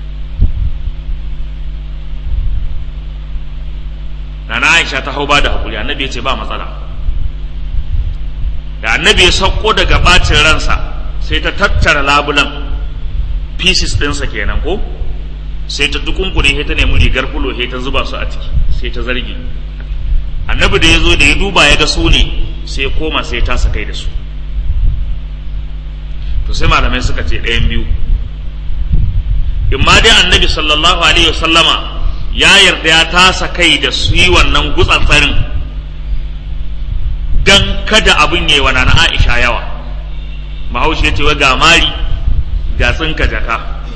Nana Aisha ta hau ba da hakuri annabi ya ce ba matsala da annabi ya sauko daga bacin ransa sai ta tattara labulan pieces ɗinsa kenan ko sai ta dukunkune sai ta nemi rigar fulo sai ta zuba su a ciki sai ta zargi annabi da ya zo da ya duba ya ga su ne sai ya koma sai ta kai da su to sai malamai suka ce ɗayan biyu in ma dai annabi sallallahu alaihi wasallama ya yarda ya tasa kai da su yi wannan gutsafarin dan kada abin yi wa nana Aisha yawa Bahaushe ya ce wa ga mari ga tsinka jaka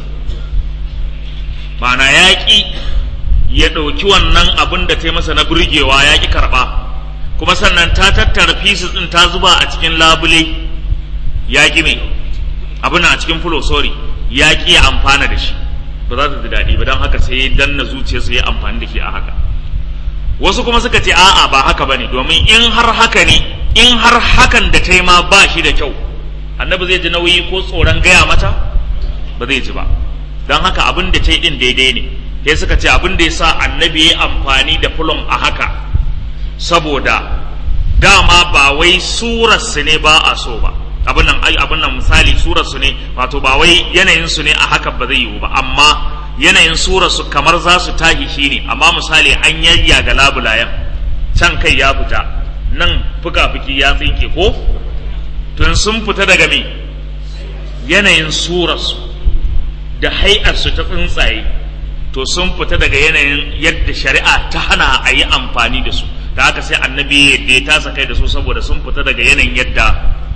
ma'ana yaƙi ya ɗauki wannan abin da ta yi masa na burgewa ya ƙi karɓa kuma sannan ta tattara pieces ɗin ta zuba a cikin labule ya ƙi mai abin a cikin fulo sorry ya ƙi ya amfana da shi ba za ta ji daɗi ba don haka sai ya danna zuciyarsa ya amfani da shi a haka wasu kuma suka ce a'a ba haka bane domin in har haka ne in har hakan da ta yi ma ba shi da kyau annabi zai ji nauyi ko tsoron gaya mata ba zai ji ba don haka abin da ta yi din daidai ne sai suka ce abin da ya sa annabi ya amfani da fulon a haka saboda dama ba wai surarsu ne ba a so ba abin nan ai abin nan misali surarsu ne wato ba wai yanayin su ne a haka ba zai yiwu ba amma yanayin surarsu kamar za su tahi shi ne amma misali an yayya ga labulayen can kai ya fita nan fuka-fuki ya tsinke ko tun sun fita daga me yanayin surarsu da hai'arsu ta tsuntsaye to sun fita daga yanayin yadda shari'a ta hana a yi amfani da su da haka sai annabi yadda ya tasa kai da su saboda sun fita daga yanayin yadda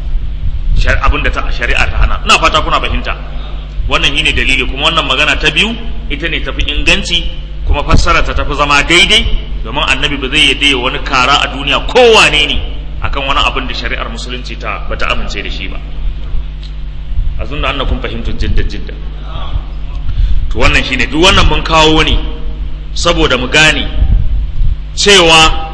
abin da shari'a ta hana ina fata kuna fahimta wannan shine dalili kuma wannan magana ta biyu ita ne tafi inganci kuma fassara ta tafi zama daidai domin annabi ba zai yadda wani kara a duniya kowane ne akan wani abin da shari'ar musulunci ta bata amince da shi ba a zunna annakum fahimtu jidda jidda to wannan shine duk wannan mun kawo ne saboda mu gane cewa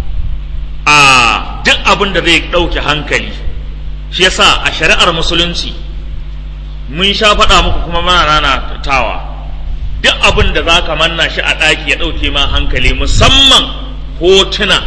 a duk abin da zai ɗauke hankali shi yasa a shari'ar musulunci mun sha faɗa muku kuma muna rana tawa duk abin da za ka manna shi a ɗaki ya ɗauke ma hankali musamman hotuna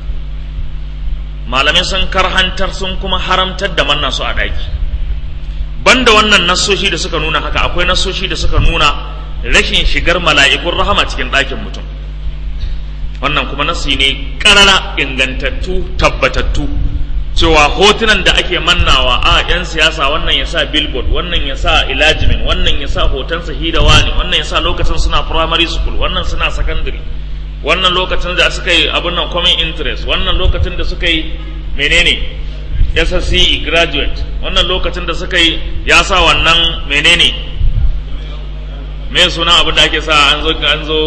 malamai sun karhantar sun kuma haramtar da manna su a ɗaki banda wannan nassoshi da suka nuna haka akwai nassoshi da suka nuna rashin shigar mala'ikun rahama cikin ɗakin mutum wannan kuma nassi ne ƙarara ingantattu tabbatattu cewa hotunan da ake mannawa a 'yan siyasa wannan ya sa billboard wannan ya sa ilajimin wannan ya sa hoton sahidawa ne wannan ya sa lokacin suna primary school wannan suna secondary wannan lokacin da suka yi abin nan common interest wannan lokacin da suka yi menene SSCE graduate wannan lokacin da suka yi ya sa wannan menene me suna abin da ake sa an zo an zo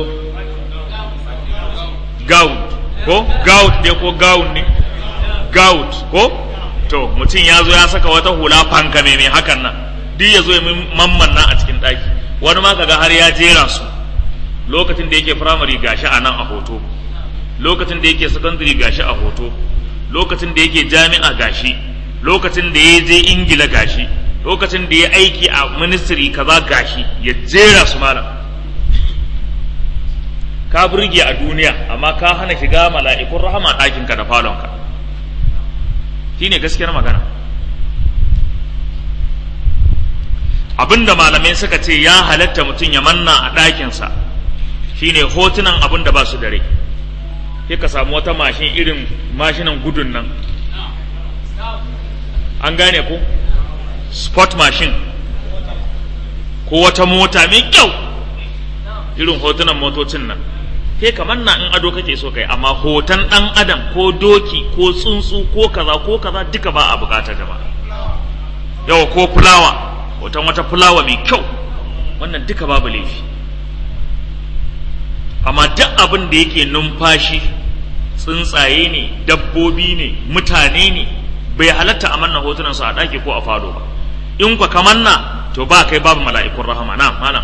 gout ko gout ne ko gown ne gout ko to mutum ya zo ya saka wata hula fanka mai hakan nan duk ya zo ya mamman nan a cikin ɗaki wani ma kaga har ya jera su lokacin da yake firamare gashi a nan a hoto lokacin da yake secondary gashi a hoto lokacin da yake jami'a gashi lokacin da ya je ingila gashi lokacin da ya aiki a ministry kaza gashi ya jera su malam ka burge a duniya amma ka hana shiga mala'ikun rahama ɗakinka da falonka shine gaskiyar magana abinda malamai suka ce ya halatta mutum ya manna a ɗakinsa shine hotunan abin da ba su da rai sai ka samu wata mashin irin mashinan gudun nan an gane ko sport machine ko wata mota mai kyau irin hotunan motocin nan kai kamar na in ado kake so kai amma hoton dan adam ko doki ko tsuntsu ko kaza ko kaza duka ba a bukatar jama'a yawa ko fulawa hoton wata fulawa mai kyau wannan duka babu laifi amma duk abin da yake numfashi tsuntsaye ne dabbobi ne mutane ne bai halatta a manna hotunan su a ɗaki ko a fado ba in kwa ka manna to ba kai babu mala'ikun rahama na malam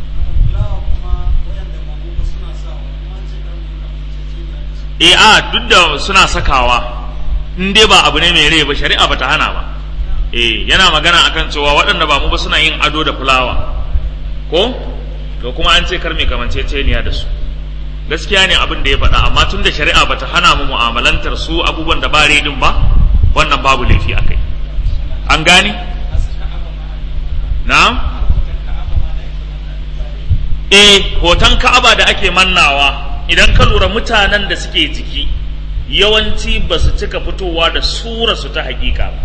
e a duk da suna sakawa in dai ba abu ne mai rai ba shari'a ba ta hana ba e yana magana akan cewa waɗanda ba mu ba suna yin ado da fulawa ko to kuma an ce kar mai kamanceceniya da su gaskiya ne abin da ya faɗa amma tun da shari'a bata hana mu mu'amalantar su abubuwan da ba redin ba wannan babu laifi a kai an gane na eh hoton ka'aba da ake mannawa idan ka lura mutanen da suke ciki yawanci ba su cika fitowa da sura su ta hakika ba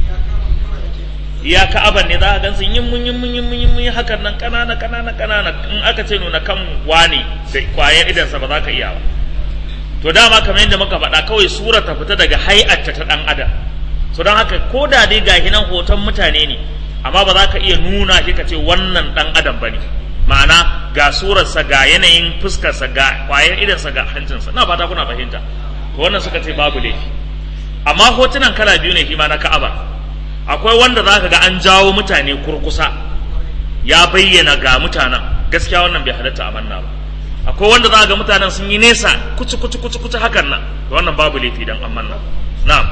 ya ka'aban ne za ka gansu yin mun yin mun yin mun yin mun hakan nan kanana kanana kanana in aka ce nuna kan wani da kwayar idansa ba za ka iya ba to dama kamar yadda muka faɗa kawai sura ta fita daga hay'atta ta ɗan adam so don haka ko da dai gahi nan hoton mutane ne amma ba za ka iya nuna shi ka ce wannan ɗan adam ba ne ma'ana ga surarsa ga yanayin fuskarsa ga kwayar idansa ga hancinsa na fata kuna fahimta to wannan suka ce babu laifi amma hotunan kala biyu ne shi ma na ka'aba akwai wanda za ka ga an jawo mutane kurkusa ya bayyana ga mutanen gaskiya wannan bai halatta a manna ba akwai wanda za ka ga mutanen sun yi nesa kuci kuci kuci kuci hakan nan wannan babu laifi dan an manna na'am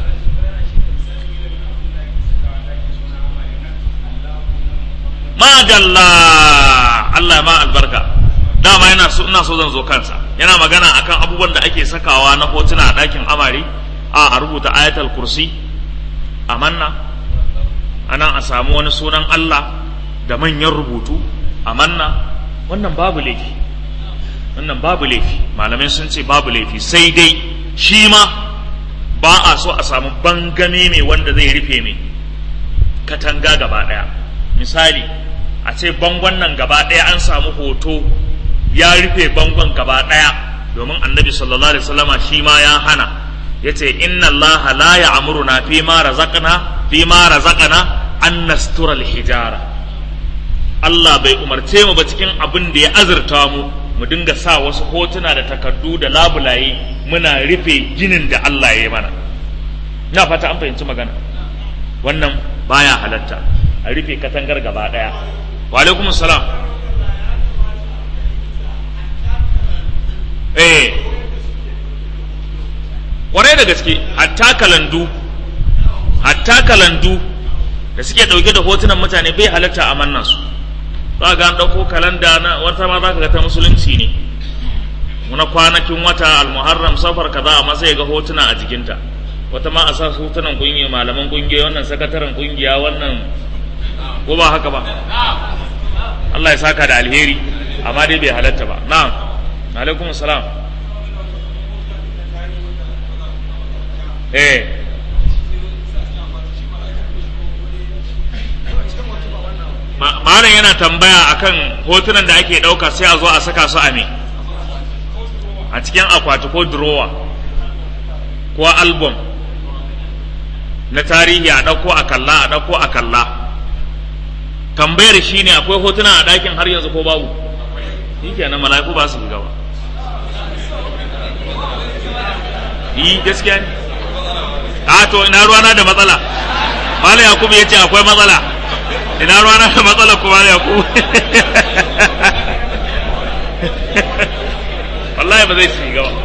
madalla Allah ma albarka dama yana so ina so zan zo kansa yana magana akan abubuwan da ake sakawa na hotuna a ɗakin amare a a rubuta ayatul kursi a manna anan a samu wani sunan Allah da manyan rubutu a manna wannan babu laifi wannan babu laifi malamai sun ce babu laifi sai dai shi ma ba a so a samu bangame mai wanda zai rufe mai katanga gaba ɗaya misali a ce bangon nan gaba ɗaya an samu hoto ya rufe bangon gaba ɗaya domin annabi sallallahu alaihi wasallama shi ma ya hana ya ce inna Allah la ya'muruna fi ma razaqna fi ma razaqna an nastura hijara Allah bai umarce mu ba cikin abin da ya azurta mu mu dinga sa wasu hotuna da takardu da labulaye muna rufe ginin da Allah ya yi mana ina fata an fahimci magana wannan baya halatta a rufe katangar gaba ɗaya wa alaikum salam eh kwarai da gaske hatta kalandu hatta kalandu da suke ɗauke da hotunan mutane bai halatta a mannan su za ga an ɗauko kalanda na wata ma za ka ga ta musulunci ne muna kwanakin wata almuharram safar kaza amma sai ga hotuna a jikinta wata ma a sa hotunan kungiya malaman kungiya wannan sakataren kungiya wannan ko ba haka ba Allah ya saka da alheri amma dai bai halatta ba na'am alaikum salam eh malam yana tambaya akan hotunan da ake ɗauka sai a zo a saka su a me a cikin akwati ko durowa ko album na tarihi a ɗauko a kalla a ɗauko a kalla tambayar shi ne akwai hotuna a ɗakin har yanzu ko babu shi kenan mala'iku ba su gaba yi gaskiya ne a to ina ruwana da matsala malam yakubu ya ce akwai matsala ina ruwana da matsala ko malam yakubu wallahi ba zai shiga ba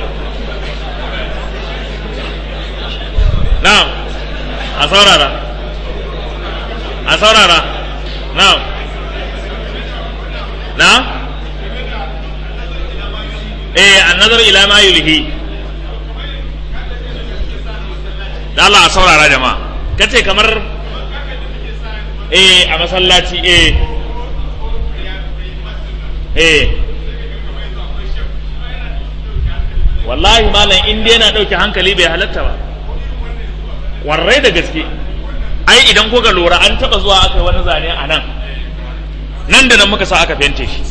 na'am a saurara a saurara na'am na'am eh annazar ila ma yulhi da Allah a saurara jama'a kace kamar eh a masallaci eh eh wallahi malam in dai yana ɗauke hankali bai halatta ba warrai da gaske ai idan kuka lura an taɓa zuwa aka yi wani zane a nan nan da nan muka sa aka fente shi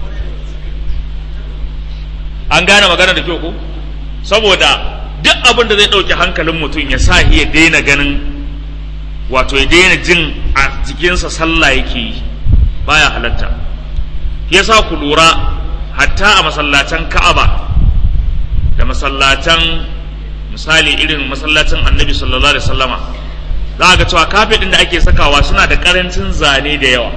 an gane magana da kyau ko saboda duk abin da zai ɗauke hankalin mutum ya sa ya daina ganin wato ya daina jin a jikinsa sallah yake yi baya halatta yasa ku lura hatta a masallacin ka'aba da masallacin misali irin masallacin annabi sallallahu alaihi wasallama za ga cewa kafet ɗin da ake sakawa suna da ƙarancin zane da yawa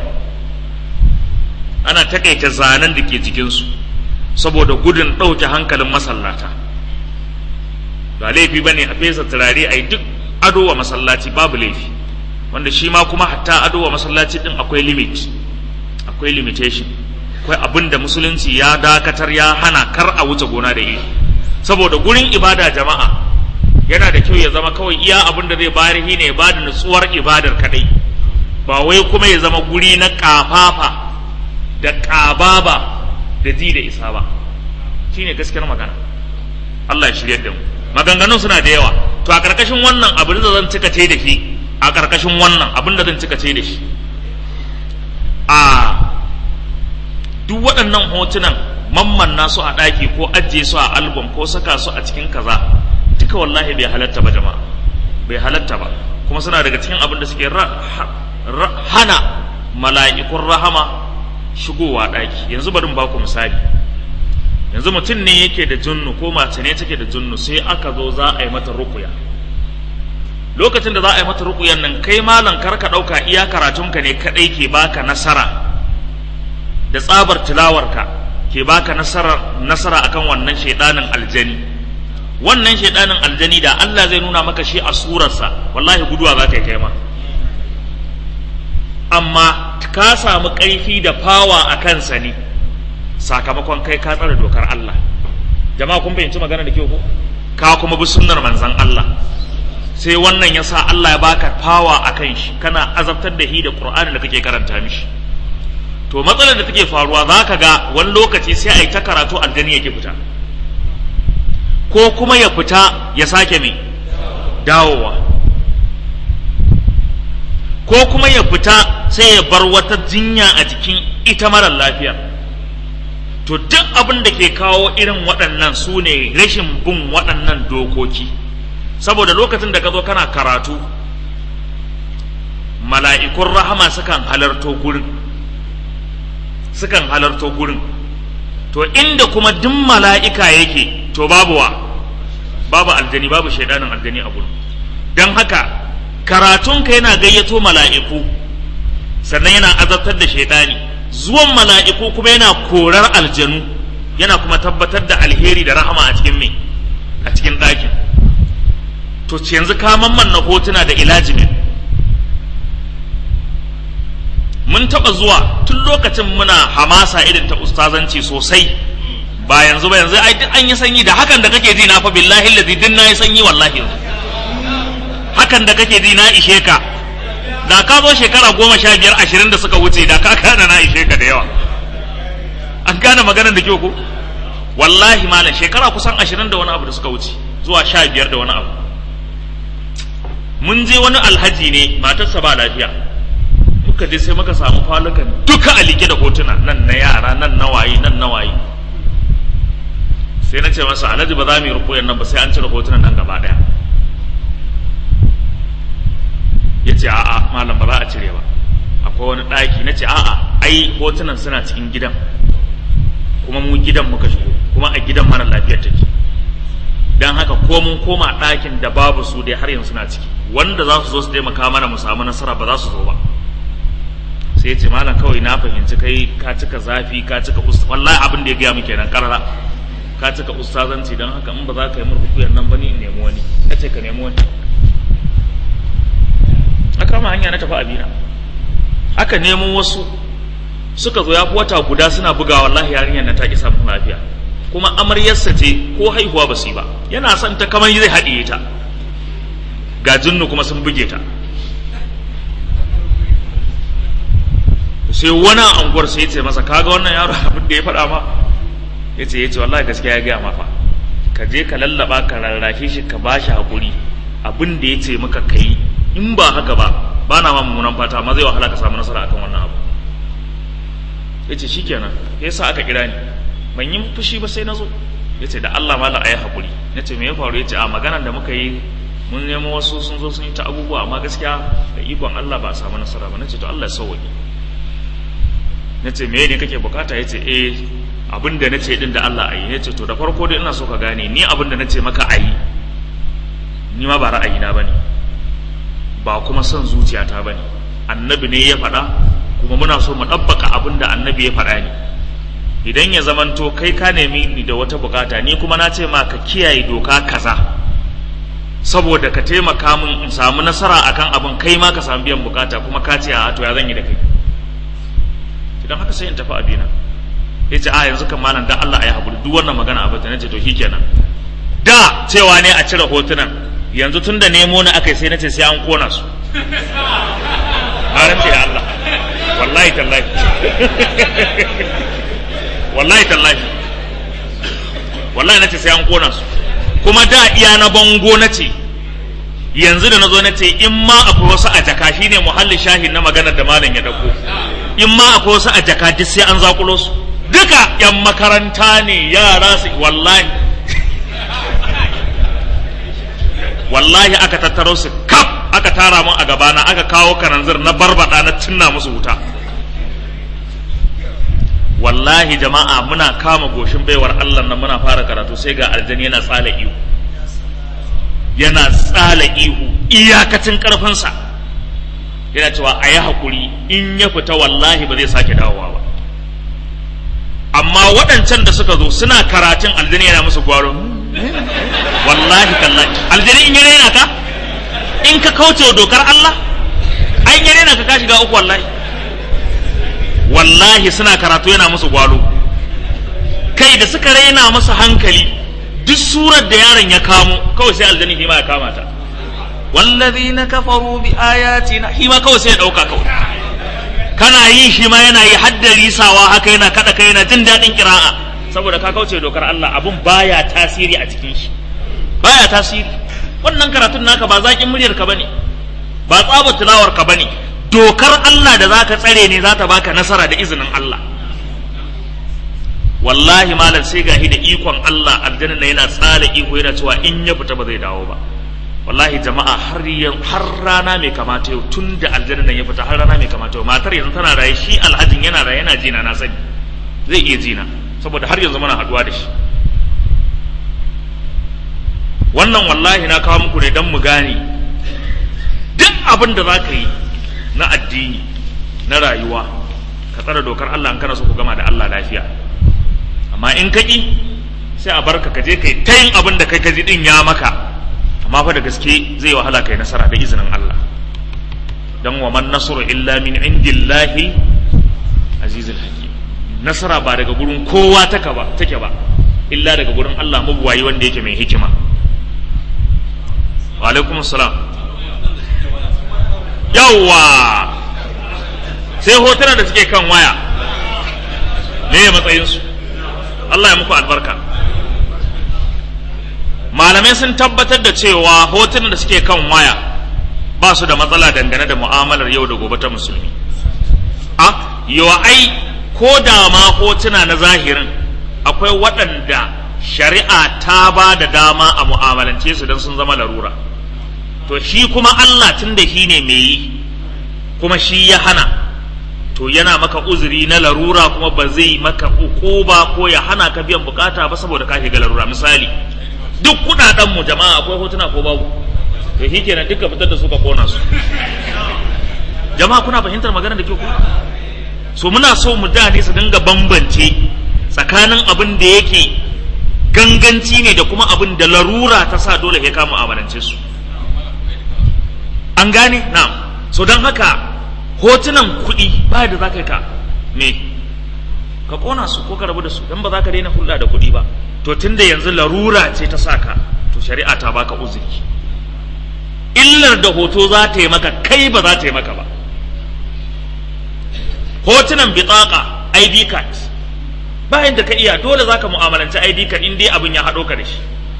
ana takaita zanen da ke jikinsu saboda gudun ɗauke hankalin masallata ba laifi ba ne a fesa turare a yi duk ado wa masallaci babu laifi wanda shi ma kuma hatta ado wa masallaci ɗin akwai limit akwai limitation akwai abin da musulunci ya dakatar ya hana kar a wuce gona da iri saboda gurin ibada jama'a yana da kyau ya zama kawai iya abin da zai bayar shi ne ba da nutsuwar ibadar kadai ba wai kuma ya zama guri na kafafa da ƙababa da ji da isa ba shine gaskiyar magana Allah ya shirya da mu maganganun suna da yawa to a ƙarƙashin wannan abin da zan cika ce da shi a ƙarƙashin wannan abin da zan cika ce da shi a duk waɗannan hotunan mamman nasu a ɗaki ko ajiye su a album ko saka su a cikin kaza duka wallahi bai halatta ba jama'a bai halatta ba kuma suna daga cikin abin da suke hana mala'ikun rahama shigowa ɗaki yanzu bari ba ku misali yanzu mutum ne yake da junnu ko mace ne take da junnu sai aka zo za a yi mata rukuya lokacin da za a yi mata rukuyan nan kai malam kar ka ɗauka iya karatunka ne kaɗai ke baka nasara da tsabar tilawarka ke baka nasara nasara akan wannan shaidanin aljani wannan shaidanin aljani da Allah zai nuna maka shi a surarsa wallahi guduwa za ka yi kai ma amma ka samu ƙarfi da fawa a kansa ne sakamakon kai ka tsare dokar Allah jama'a kun fahimci magana da kyau ko ka kuma bi sunnar manzon Allah sai wannan ya sa Allah ya baka fawa a kan shi kana azabtar da shi da Qur'ani da kake karanta mishi to matsalar da take faruwa za ka ga wani lokaci sai a yi ta karatu aljani yake fita ko kuma ya fita ya sake mai dawowa ko kuma ya fita sai ya bar wata jinya a jikin ita marar lafiya to duk abin da ke kawo irin waɗannan su ne rashin bin waɗannan dokoki saboda lokacin da ka zo kana karatu mala'ikun rahama sukan halarto gurin sukan halarto gurin to inda kuma duk mala'ika yake to babu wa babu aljani babu shaidanin aljani a gurin don haka karatunka yana gayyato mala'iku sannan yana azabtar da shaidani zuwan mala'iku kuma yana korar aljanu yana kuma tabbatar da alheri da rahama a cikin me a cikin ɗakin to yanzu ka mamman na hotuna da ilajimin mun taɓa zuwa tun lokacin muna hamasa irin ta ustazanci sosai ba yanzu ba yanzu ai duk an yi sanyi da hakan da kake ji na fa billahi allazi din na yi sanyi wallahi yanzu hakan da kake ji na ishe ka da ka zo shekara goma sha biyar ashirin da suka wuce da ka kana na ishe ka da yawa an gane maganar da kyau ko wallahi malam shekara kusan ashirin da wani abu da suka wuce zuwa sha biyar da wani abu mun je wani alhaji ne matarsa ba lafiya muka je sai muka samu falukan duka a like da hotuna nan na yara nan na waye nan na waye sai na ce masa alhaji ba za mu yi rukuyan nan ba sai an cire hotunan nan gaba daya ya ce a'a malam ba za a cire ba akwai wani ɗaki na ce a'a ai hotunan suna cikin gidan kuma mu gidan muka shigo kuma a gidan mara lafiyar take don haka ko mun koma ɗakin da babu su dai har yanzu suna ciki wanda za su zo su taimaka mana mu samu nasara ba za su zo ba sai ya ce malam kawai na fahimci kai ka cika zafi ka cika usta wallahi abin da ya gaya mu kenan karara ka cika ustazanci don haka in ba za ka yi murhukuyar nan ba ni in nemi wani ya ce ka nemi wani na kama hanya na tafi abina aka nemo wasu suka zo ya fi wata guda suna buga wallahi yarinyar na ta ki samun lafiya kuma amaryarsa ce ko haihuwa ba su yi ba yana son ta kamar zai haɗiye ta ga jinnu kuma sun buge ta sai wani anguwar sai ce masa kaga wannan yaro abin da ya faɗa ma ya ce ya ce wallahi gaskiya ya gaya ma fa ka je ka lallaba ka rarrashe shi ka bashi hakuri abin da ya ce maka kai in ba haka ba ba na ma mummunan fata amma zai wahala ka samu nasara akan wannan abu ya ce shikenan ya sa aka kira ni ban yi fushi ba sai na zo ya ce da Allah mala a yi haƙuri na ce me ya faru ya ce a maganar da muka yi mun nemo wasu sun zo sun yi ta abubuwa amma gaskiya da ikon Allah ba a samu nasara ba na ce to Allah ya sauwaƙe na ce me ne kake bukata ya ce eh abin da na ce din da Allah a yi ya ce to da farko dai ina so ka gane ni abin da na ce maka a yi ni ma ba ra'ayina ba ne ba kuma son zuciyata ba ne annabi ne ya faɗa kuma muna so mu ɗabbaka abin da annabi ya faɗa ne idan ya zamanto kai ka nemi ni da wata bukata ni kuma na ce ma ka kiyaye doka kaza saboda ka taimaka min in samu nasara akan abin kai ma ka samu biyan bukata kuma ka ce a to ya zan yi da kai idan haka sai in tafi abina ya ce a yanzu kan malam da Allah a yi haƙuri duk wannan magana a bata na ce to shikenan da cewa ne a cire hotunan yanzu tun da nemo na aka yi sai na ce sai an kona su haramci da Allah wallahi tallahi wallahi tallahi wallahi na ce sai an kona su kuma da iya na bango na ce yanzu da na zo na ce in ma akwai wasu a jaka shine muhallin shahin na maganar da malam ya dauko in ma akwai wasu a jaka duk sai an zakulo su duka yan makaranta ne yara su wallahi wallahi aka tattaro su kaf aka tara mun a gabana aka kawo kananzir na barbada na cinna musu wuta wallahi jama'a muna kama goshin baiwar Allah nan muna fara karatu sai ga aljani yana tsala ihu yana tsala ihu iyakacin karfinsa yana cewa a yi haƙuri in ya fita wallahi ba zai sake dawowa ba amma waɗancan da suka zo suna karatun aljani yana musu gwaro wallahi tallahi aljani in ya raina ka in ka kauce wa dokar Allah ai in ya raina ka ka shiga uku wallahi wallahi suna karatu yana musu gwalo kai da suka raina masa hankali duk surar da yaron ya kamo kawai sai aljani hima ya kama ta wallazina kafaru bi ayatina hima kawai sai ya dauka kawai kana yi shi ma yana yi haddari sawa haka yana kada kai yana jin dadin kira'a saboda ka kauce dokar Allah abun baya tasiri a cikin shi baya tasiri wannan karatun naka ba zakin muryar ka bane ba tsabar tilawar ka bane dokar Allah da zaka tsare ne za ta baka nasara da izinin Allah wallahi malam sai gahi da ikon Allah aljanna na yana tsala iko yana cewa in ya fita ba zai dawo ba wallahi jama'a har har rana mai kamata yau tun da aljanna nan ya fita har rana mai kamata yau matar yanzu tana raye shi alhajin yana raye yana jina na sani zai iya jina saboda har yanzu muna haduwa da shi wannan wallahi na kawo muku ne don mu gane duk abin da za ka yi na addini na rayuwa ka tsara dokar Allah in kana so ku gama da Allah lafiya amma in ka ƙi sai a barka ka je kai ta yin abin da kai ka ji din ya maka amma fa da gaske zai wahala kai nasara da izinin Allah dan wa man nasru illa min indillahi azizul hakim nasara ba daga gurin kowa take ba take ba illa daga gurin Allah mabuwayi wanda yake mai hikima wa alaikum salam yawwa sai hotuna da suke kan waya me ya matsayinsu Allah ya muku albarka malamai sun tabbatar da cewa hotunan da suke kan waya ba su da matsala dangane da mu'amalar yau da gobe ta musulmi a yawa ai ko da ma hotuna na zahirin akwai waɗanda shari'a ta ba da dama a mu'amalance su don sun zama larura to shi kuma Allah tun da shi ne mai yi kuma shi ya hana to yana maka uzuri na larura kuma ba zai maka ba ko ya hana ka biyan bukata ba saboda ka shiga larura misali duk kudaden mu jama'a akwai hotuna ko babu to shi kenan duka fitar da su ka kona su jama'a kuna fahimtar maganar da ke ku so muna so mu da ne su dinga bambance tsakanin abin da yake ganganci ne da kuma abin da larura ta sa dole ya kama amalance su an gane na'am so don haka hotunan kuɗi ba da za ka ka me ka ƙona su ko ka rabu da su don ba za ka daina hulɗa da kuɗi ba to tunda yanzu larura ce ta saka to shari'a ta baka uzuri illar da hoto za ta yi maka kai ba za ta yi maka ba hotunan bitaka id card bayan da ka iya dole za ka mu'amalanci id card in dai abin ya haɗo ka da shi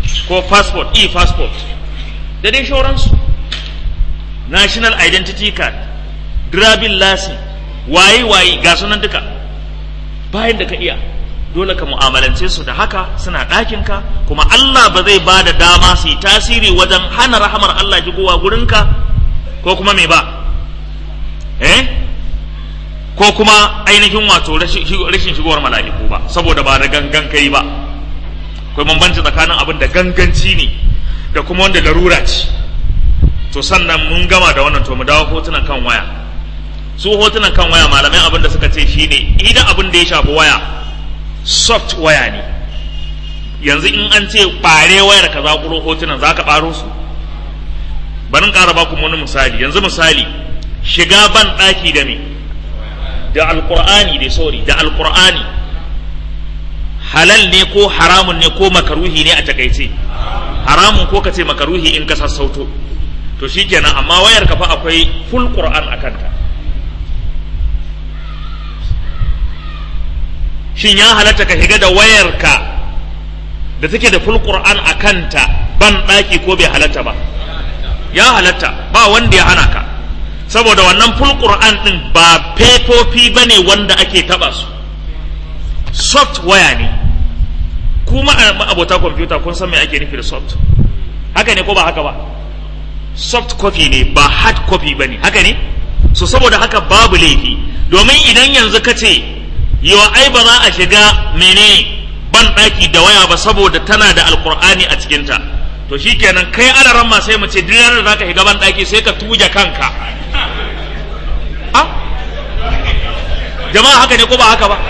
ko passport e-passport da dai shauransu national identity card driving license waye waye ga sunan duka bayan da ka iya dole ka mu'amalance su da haka suna ɗakinka kuma Allah ba zai ba da dama su yi tasiri wajen hana rahamar Allah shigowa gurinka ko kuma me ba eh ko kuma ainihin wato rashin shigowar mala'iku ba saboda ba da gangan kai ba akwai bambanci tsakanin abin da ganganci ne da kuma wanda larura ce to sannan mun gama da wannan to mu dawo hotunan kan waya su hotunan kan waya malamai abin da suka ce shine idan abin da ya shafi waya soft waya ne yanzu in an ce ɓare wayar ka zaƙuro hotunan za ka ɓaro su barin ƙara baku wani misali yanzu misali shiga ban ɗaki da me da alƙur'ani da sorry da alƙur'ani halal ne ko haramun ne ko makaruhi ne a takaice haramun ko ka ce makaruhi in ka sassauto to shikenan amma wayar ka fa akwai full qur'an a kanta shin ya halatta ka shiga da wayarka da take da full qur'an a kanta ban ɗaki ko bai halatta ba ya halatta ba wanda ya hana ka saboda wannan full qur'an din ba fefofi bane wanda ake taba su soft waya ne kuma abota kwamfuta kun san me ake nufi da soft haka ne ko ba haka ba soft copy ne ba hard copy bane haka ne so saboda haka babu laifi domin idan yanzu ka ce yawa ai ba za a shiga mene ban ɗaki da waya ba saboda tana da alkur'ani a cikinta to shikenan kai alaran ma sai mu ce duk da zaka shiga ban ɗaki sai ka tuje kanka a jama'a haka ne ko ba haka ba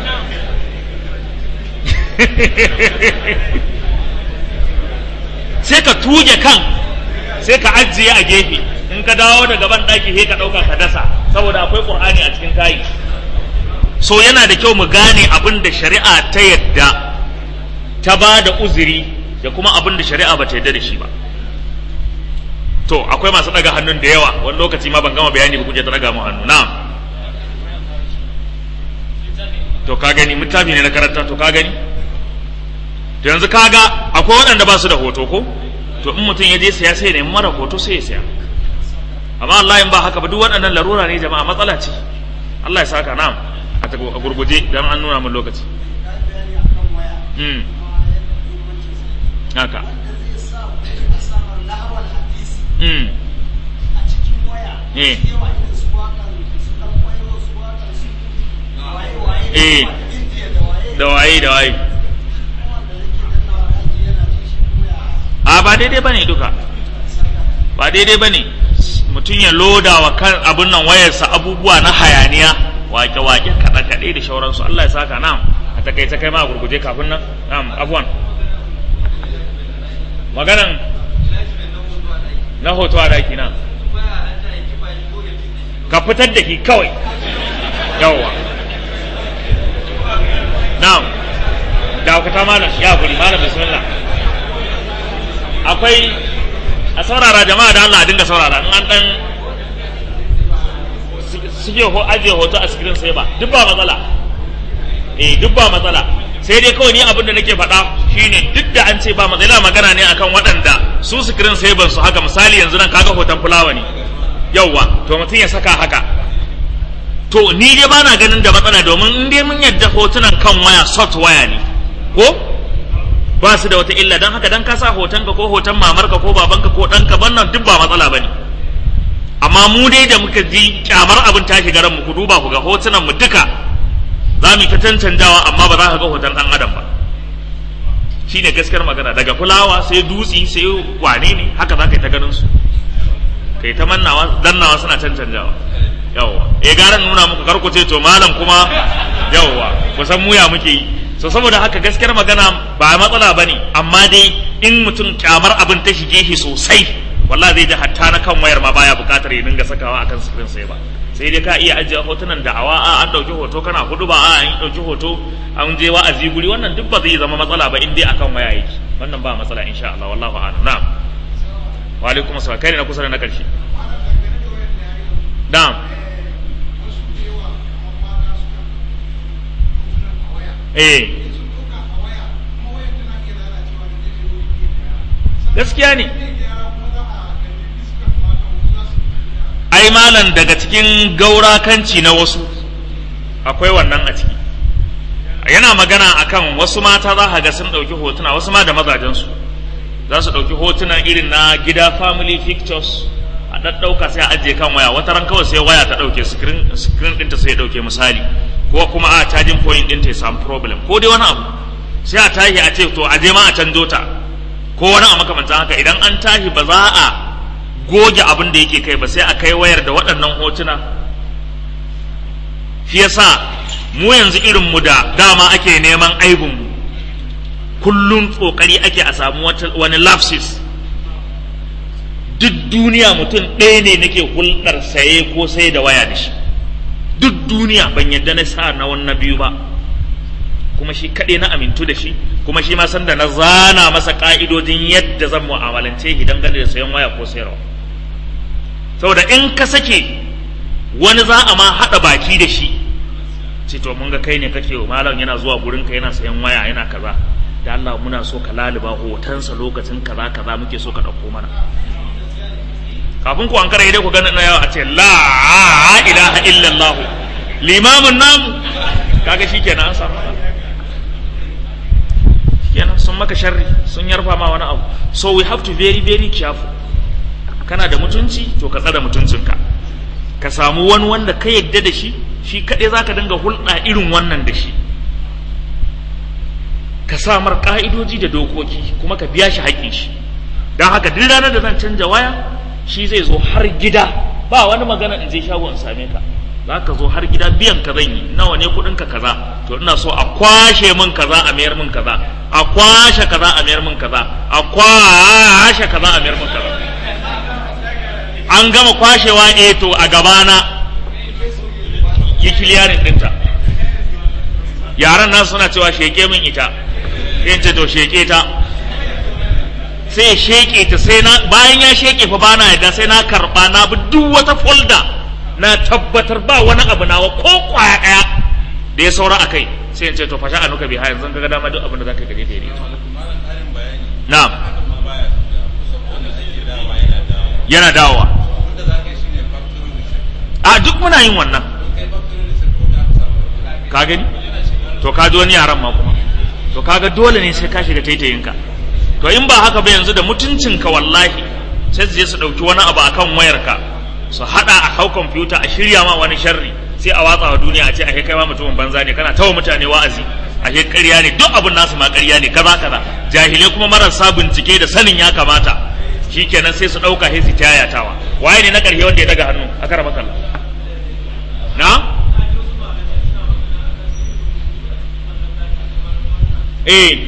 sai ka tuje kan sai ka ajiye a gefe in ka dawo daga ban ɗaki sai ka ɗauka ka dasa saboda akwai ƙur'ani a cikin kayi so yana da kyau mu gane abin da shari'a ta yadda ta ba da uzuri da kuma abin da shari'a ba ta yadda da shi ba to akwai masu ɗaga hannun da yawa wani lokaci ma ban gama bayani ba kuje ta ɗaga mu hannu na'am to ka gani littafi ne na karanta to ka gani to yanzu kaga akwai waɗanda ba su da hoto ko to in mutum ya je saya sai ya nemi mara hoto sai ya saya amma Allah in ba haka ba duk waɗannan larura ne jama'a matsala ce Allah ya saka na'am a gurguje dan an nuna min lokaci mm haka mm eh eh da waye da waye a ba daidai bane duka ba daidai bane mutum ya loda wa kan abun nan wayarsa abubuwa na hayaniya wake-wake kaɗe-kaɗe da shauransu Allah ya saka nam a takaice kai ma a gurguje kafin nan nam abuwan maganan na hoto a daki nan ka fitar da ki kawai yawwa na'am da ku ta malam ya guri malam bismillah akwai a saurara jama'a da Allah a dinga saurara in an dan suke ho ajiye hoto a screen sai ba duk ba matsala eh duk ba matsala sai dai kawai ni abin da nake faɗa shine duk da an ce ba matsala magana ne akan waɗanda su screen sai ban su haka misali yanzu nan kaga hoton fulawa ne yauwa to mutum ya saka haka to ni dai ba na ganin da matsala domin in dai mun yadda hotunan kan waya soft waya ne ko ba su da wata illa don haka dan ka sa hotonka ko hoton mamarka ko babanka ko ɗanka wannan duk ba matsala ba ne amma mu dai da muka ji kyamar abin ta shiga mu ku duba ku ga hotunan mu duka za mu ta cancanjawa amma ba za ka ga hoton ɗan adam ba shine gaskiyar magana daga fulawa sai dutsi sai wane ne haka za ka yi ta ganin su kai ta mannawa dannawa suna cancanjawa yawwa eh gara nuna muku karku ce to malam kuma yawwa kusan muya muke yi so saboda haka gaskiyar magana ba matsala bane amma dai in mutum kyamar abin ta shige shi sosai wallahi zai ji hatta na kan wayar ma baya bukatar ya dinga sakawa akan screen sai ba sai dai ka iya ajiye hotunan da'awa a an dauki hoto kana hudu ba a an dauki hoto an je wa'azi guri wannan duk ba zai zama matsala ba in dai akan waya yake wannan ba matsala insha Allah wallahu a'lam na'am wa alaikum assalam kai ne na kusa da na karshe na'am eh gaskiya ne ai malam daga cikin gaurakanci na wasu akwai wannan a ciki yana magana akan wasu mata za ga sun ɗauki hotuna wasu ma da mazajensu za su ɗauki hotuna irin na gida family pictures a ɗaɗɗauka sai a ajiye kan waya wata ran kawai sai waya ta ɗauke screen ɗinta sai ya ɗauke misali ko kuma a charging point ɗinta ya samu problem ko dai wani abu sai a tashi a ce to a je ma a canjo ta ko wani a makamantan haka idan an tashi ba za a goge abin da yake kai ba sai a kai wayar da waɗannan hotuna shi yasa mu yanzu irin mu da dama ake neman aibin mu kullum kokari ake a samu wani lapses duk duniya mutum ɗaya ne nake hulɗar saye ko sai da waya da shi duk duniya ban yadda na sa na wannan biyu ba kuma shi kaɗai na amintu da shi kuma shi ma san da na zana masa ƙa'idojin yadda zan mu'amalance shi dangane da sayan waya ko sayarwa saboda in ka sake wani za a ma haɗa baki da shi ce to mun ga kai ne kake malam yana zuwa gurin ka yana sayan waya yana kaza da Allah muna so ka laliba hotonsa lokacin kaza kaza muke so ka ɗauko mana kafin ku an kare dai ku gani na yawa a ce la ilaha illallah limamin namu kaga shikenan an samu kenan sun maka sharri sun yarfa ma wani abu so we have to very very careful kana da mutunci to ka tsada mutuncinka ka samu wani wanda ka yadda da shi shi kaɗai za ka dinga hulɗa irin wannan da shi ka samar ƙa'idoji da dokoki kuma ka biya shi haƙƙin shi don haka duk ranar da zan canja waya shi zai zo har gida ba wani magana in je shago in same ka za ka zo har gida biyan ka zan yi nawa ne kuɗin ka kaza to ina so a kwashe min kaza a mayar min kaza a kwashe kaza a mayar min kaza a kwashe kaza a mayar min kaza an gama kwashewa eh to a gabana yi kiliyarin ɗinta yaran nan suna cewa sheke min ita sai ce to sheke ta sai ya sheke ta sai na bayan ya sheke fa bana yadda sai na karba na bi duk wata folda na tabbatar ba wani abu nawa ko kwaya daya da ya saura a kai sai in ce to fasha anuka bi ha yanzu kaga dama duk abin da zaka gaje da yi na'am yana dawowa a duk muna yin wannan ka gani to ka ji wani yaran ma kuma to kaga dole ne sai ka shiga taitayinka to in ba haka ba yanzu da mutuncinka wallahi sai su je su ɗauki wani abu akan wayarka su haɗa a hau kwamfuta a shirya ma wani sharri sai a watsa wa duniya a ce a kai ma mutumin banza ne kana tawa mutane wa'azi a ke ƙarya ne duk abin nasu ma ƙarya ne kaza kaza jahilai kuma marasa bincike da sanin ya kamata shikenan sai su ɗauka sai su tayatawa waye ne na ƙarshe wanda ya daga hannu a kara makalla na eh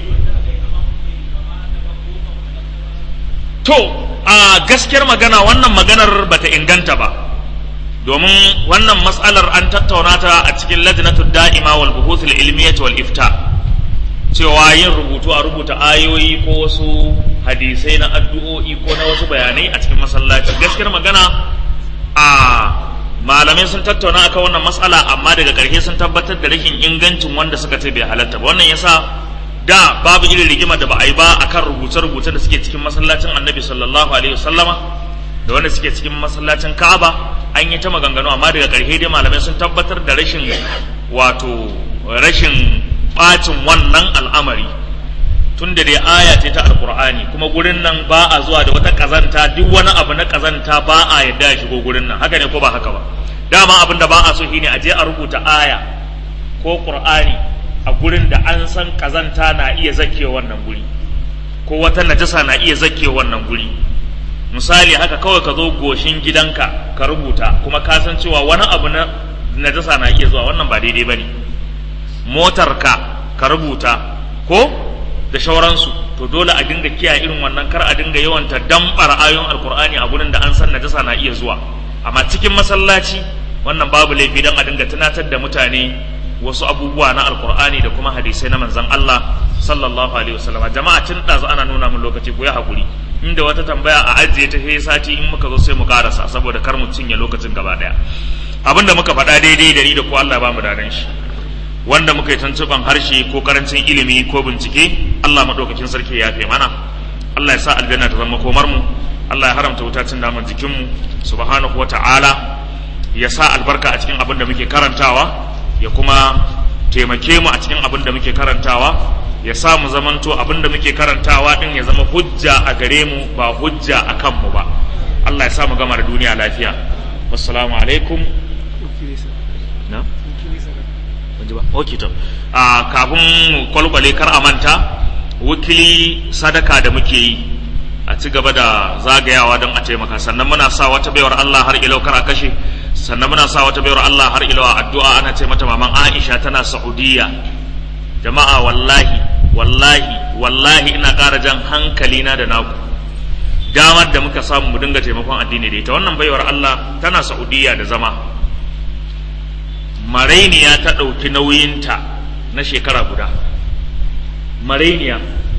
to a gaskiyar magana wannan maganar bata inganta ba domin wannan matsalar an tattauna ta a cikin lajnatud da'ima wal buhuthul ilmiyyah wal ifta cewa yin rubutu a rubuta ayoyi ko wasu hadisai na addu'o'i ko na wasu bayanai a cikin masallaci gaskiyar magana a malamai sun tattauna akan wannan matsala amma daga ƙarshe sun tabbatar da rashin ingancin wanda suka ce bai halatta ba wannan yasa da babu irin rigima da ba a yi ba akan rubuce-rubuce da suke cikin masallacin annabi sallallahu alaihi wasallama da wanda suke cikin masallacin ka'aba an yi ta maganganu amma daga ƙarshe dai malamai sun tabbatar da rashin wato rashin bacin wannan al'amari tun da dai aya ce ta alkur'ani kuma gurin nan ba a zuwa da wata kazanta duk wani abu na kazanta ba a yadda ya shigo gurin nan haka ne ko ba haka ba dama abin da ba a so shine a je a rubuta aya ko qur'ani a gurin da an san kazanta na iya zake wannan guri ko wata najasa na iya zake wannan guri misali haka kawai ka zo goshin gidanka ka rubuta kuma ka san cewa wani abu na najasa na iya zuwa wannan ba daidai bane motarka ka rubuta ko da shauransu to dole a dinga kiyaye irin wannan kar a dinga yawanta dambar ayoyin alkur'ani a gurin da an san najasa na iya zuwa amma cikin masallaci wannan babu laifi dan a dinga tunatar da mutane wasu abubuwa na alkur'ani da kuma hadisai na manzon Allah sallallahu alaihi wasallam jama'a tun ɗazu ana nuna mun lokaci ko ya hakuri inda wata tambaya a ajiye ta sai sati in muka zo sai mu karasa saboda kar mu cinye lokacin gaba daya abinda muka faɗa daidai da ni da ko Allah ba mu dadan shi wanda muka yi tuntuban harshe ko karancin ilimi ko bincike Allah maɗaukakin sarki ya fi mana Allah ya sa aljanna ta zama komar mu Allah ya haramta wuta cin naman jikin mu subhanahu wata'ala ya sa albarka a cikin abin da muke karantawa ya kuma taimake mu a cikin abin da muke karantawa ya sa mu zamanto abin da muke karantawa din ya zama hujja a gare mu ba hujja a kanmu ba Allah ya sa mu gama da duniya lafiya wassalamu alaikum na ban ji ba okay to a kafin mu kwalkwale kar a manta wakili sadaka da muke yi a ci gaba da zagayawa don a taimaka sannan muna sa wata baiwar Allah har ilau kar a kashe sannan muna sa wata baiwar Allah har ilau a addu'a ana ce mata maman Aisha tana Saudiya jama'a wallahi wallahi wallahi ina ƙara jan hankali na da naku damar da muka samu mu dinga taimakon addini da ita wannan baiwar Allah tana Saudiya da zama marainiya ta ɗauki nauyinta na shekara guda marainiya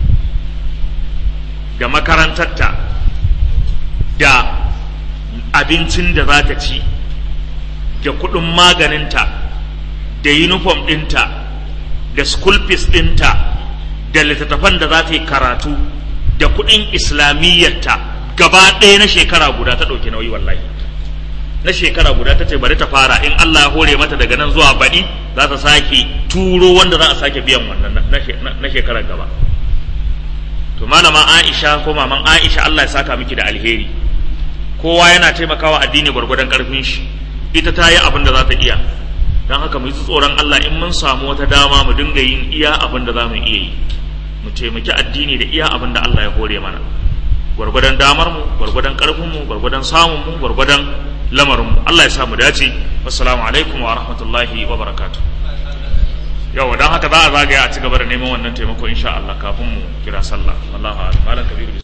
da makarantarta da abincin da za ta ci da kuɗin maganinta da uniform ɗinta da school fees ɗinta da littattafan da za ta yi karatu da kuɗin islamiyyarta gaba ɗaya na shekara guda ta ɗauki nauyi wallahi na shekara guda ta ce bari ta fara in Allah ya hore mata daga nan zuwa baɗi za ta sake turo wanda za a sake biyan wannan na shekarar gaba to malama Aisha ko maman Aisha Allah ya saka miki da alheri kowa yana taimakawa addini gwargwadon karfin shi ita ta yi abin da za ta iya don haka mu yi tsoron Allah in mun samu wata dama mu dinga yin iya abin da za mu iya yi mu taimaki addini da iya abin da Allah ya hore mana gwargwadon damar mu gwargwadon karfin mu gwargwadon samun mu gwargwadon lamarin mu Allah ya sa mu dace assalamu alaikum wa rahmatullahi wa barakatuh yau dan haka za a zagaya a ci gaba da neman wannan taimako insha Allah kafin mu kira sallah wallahi malam kabiru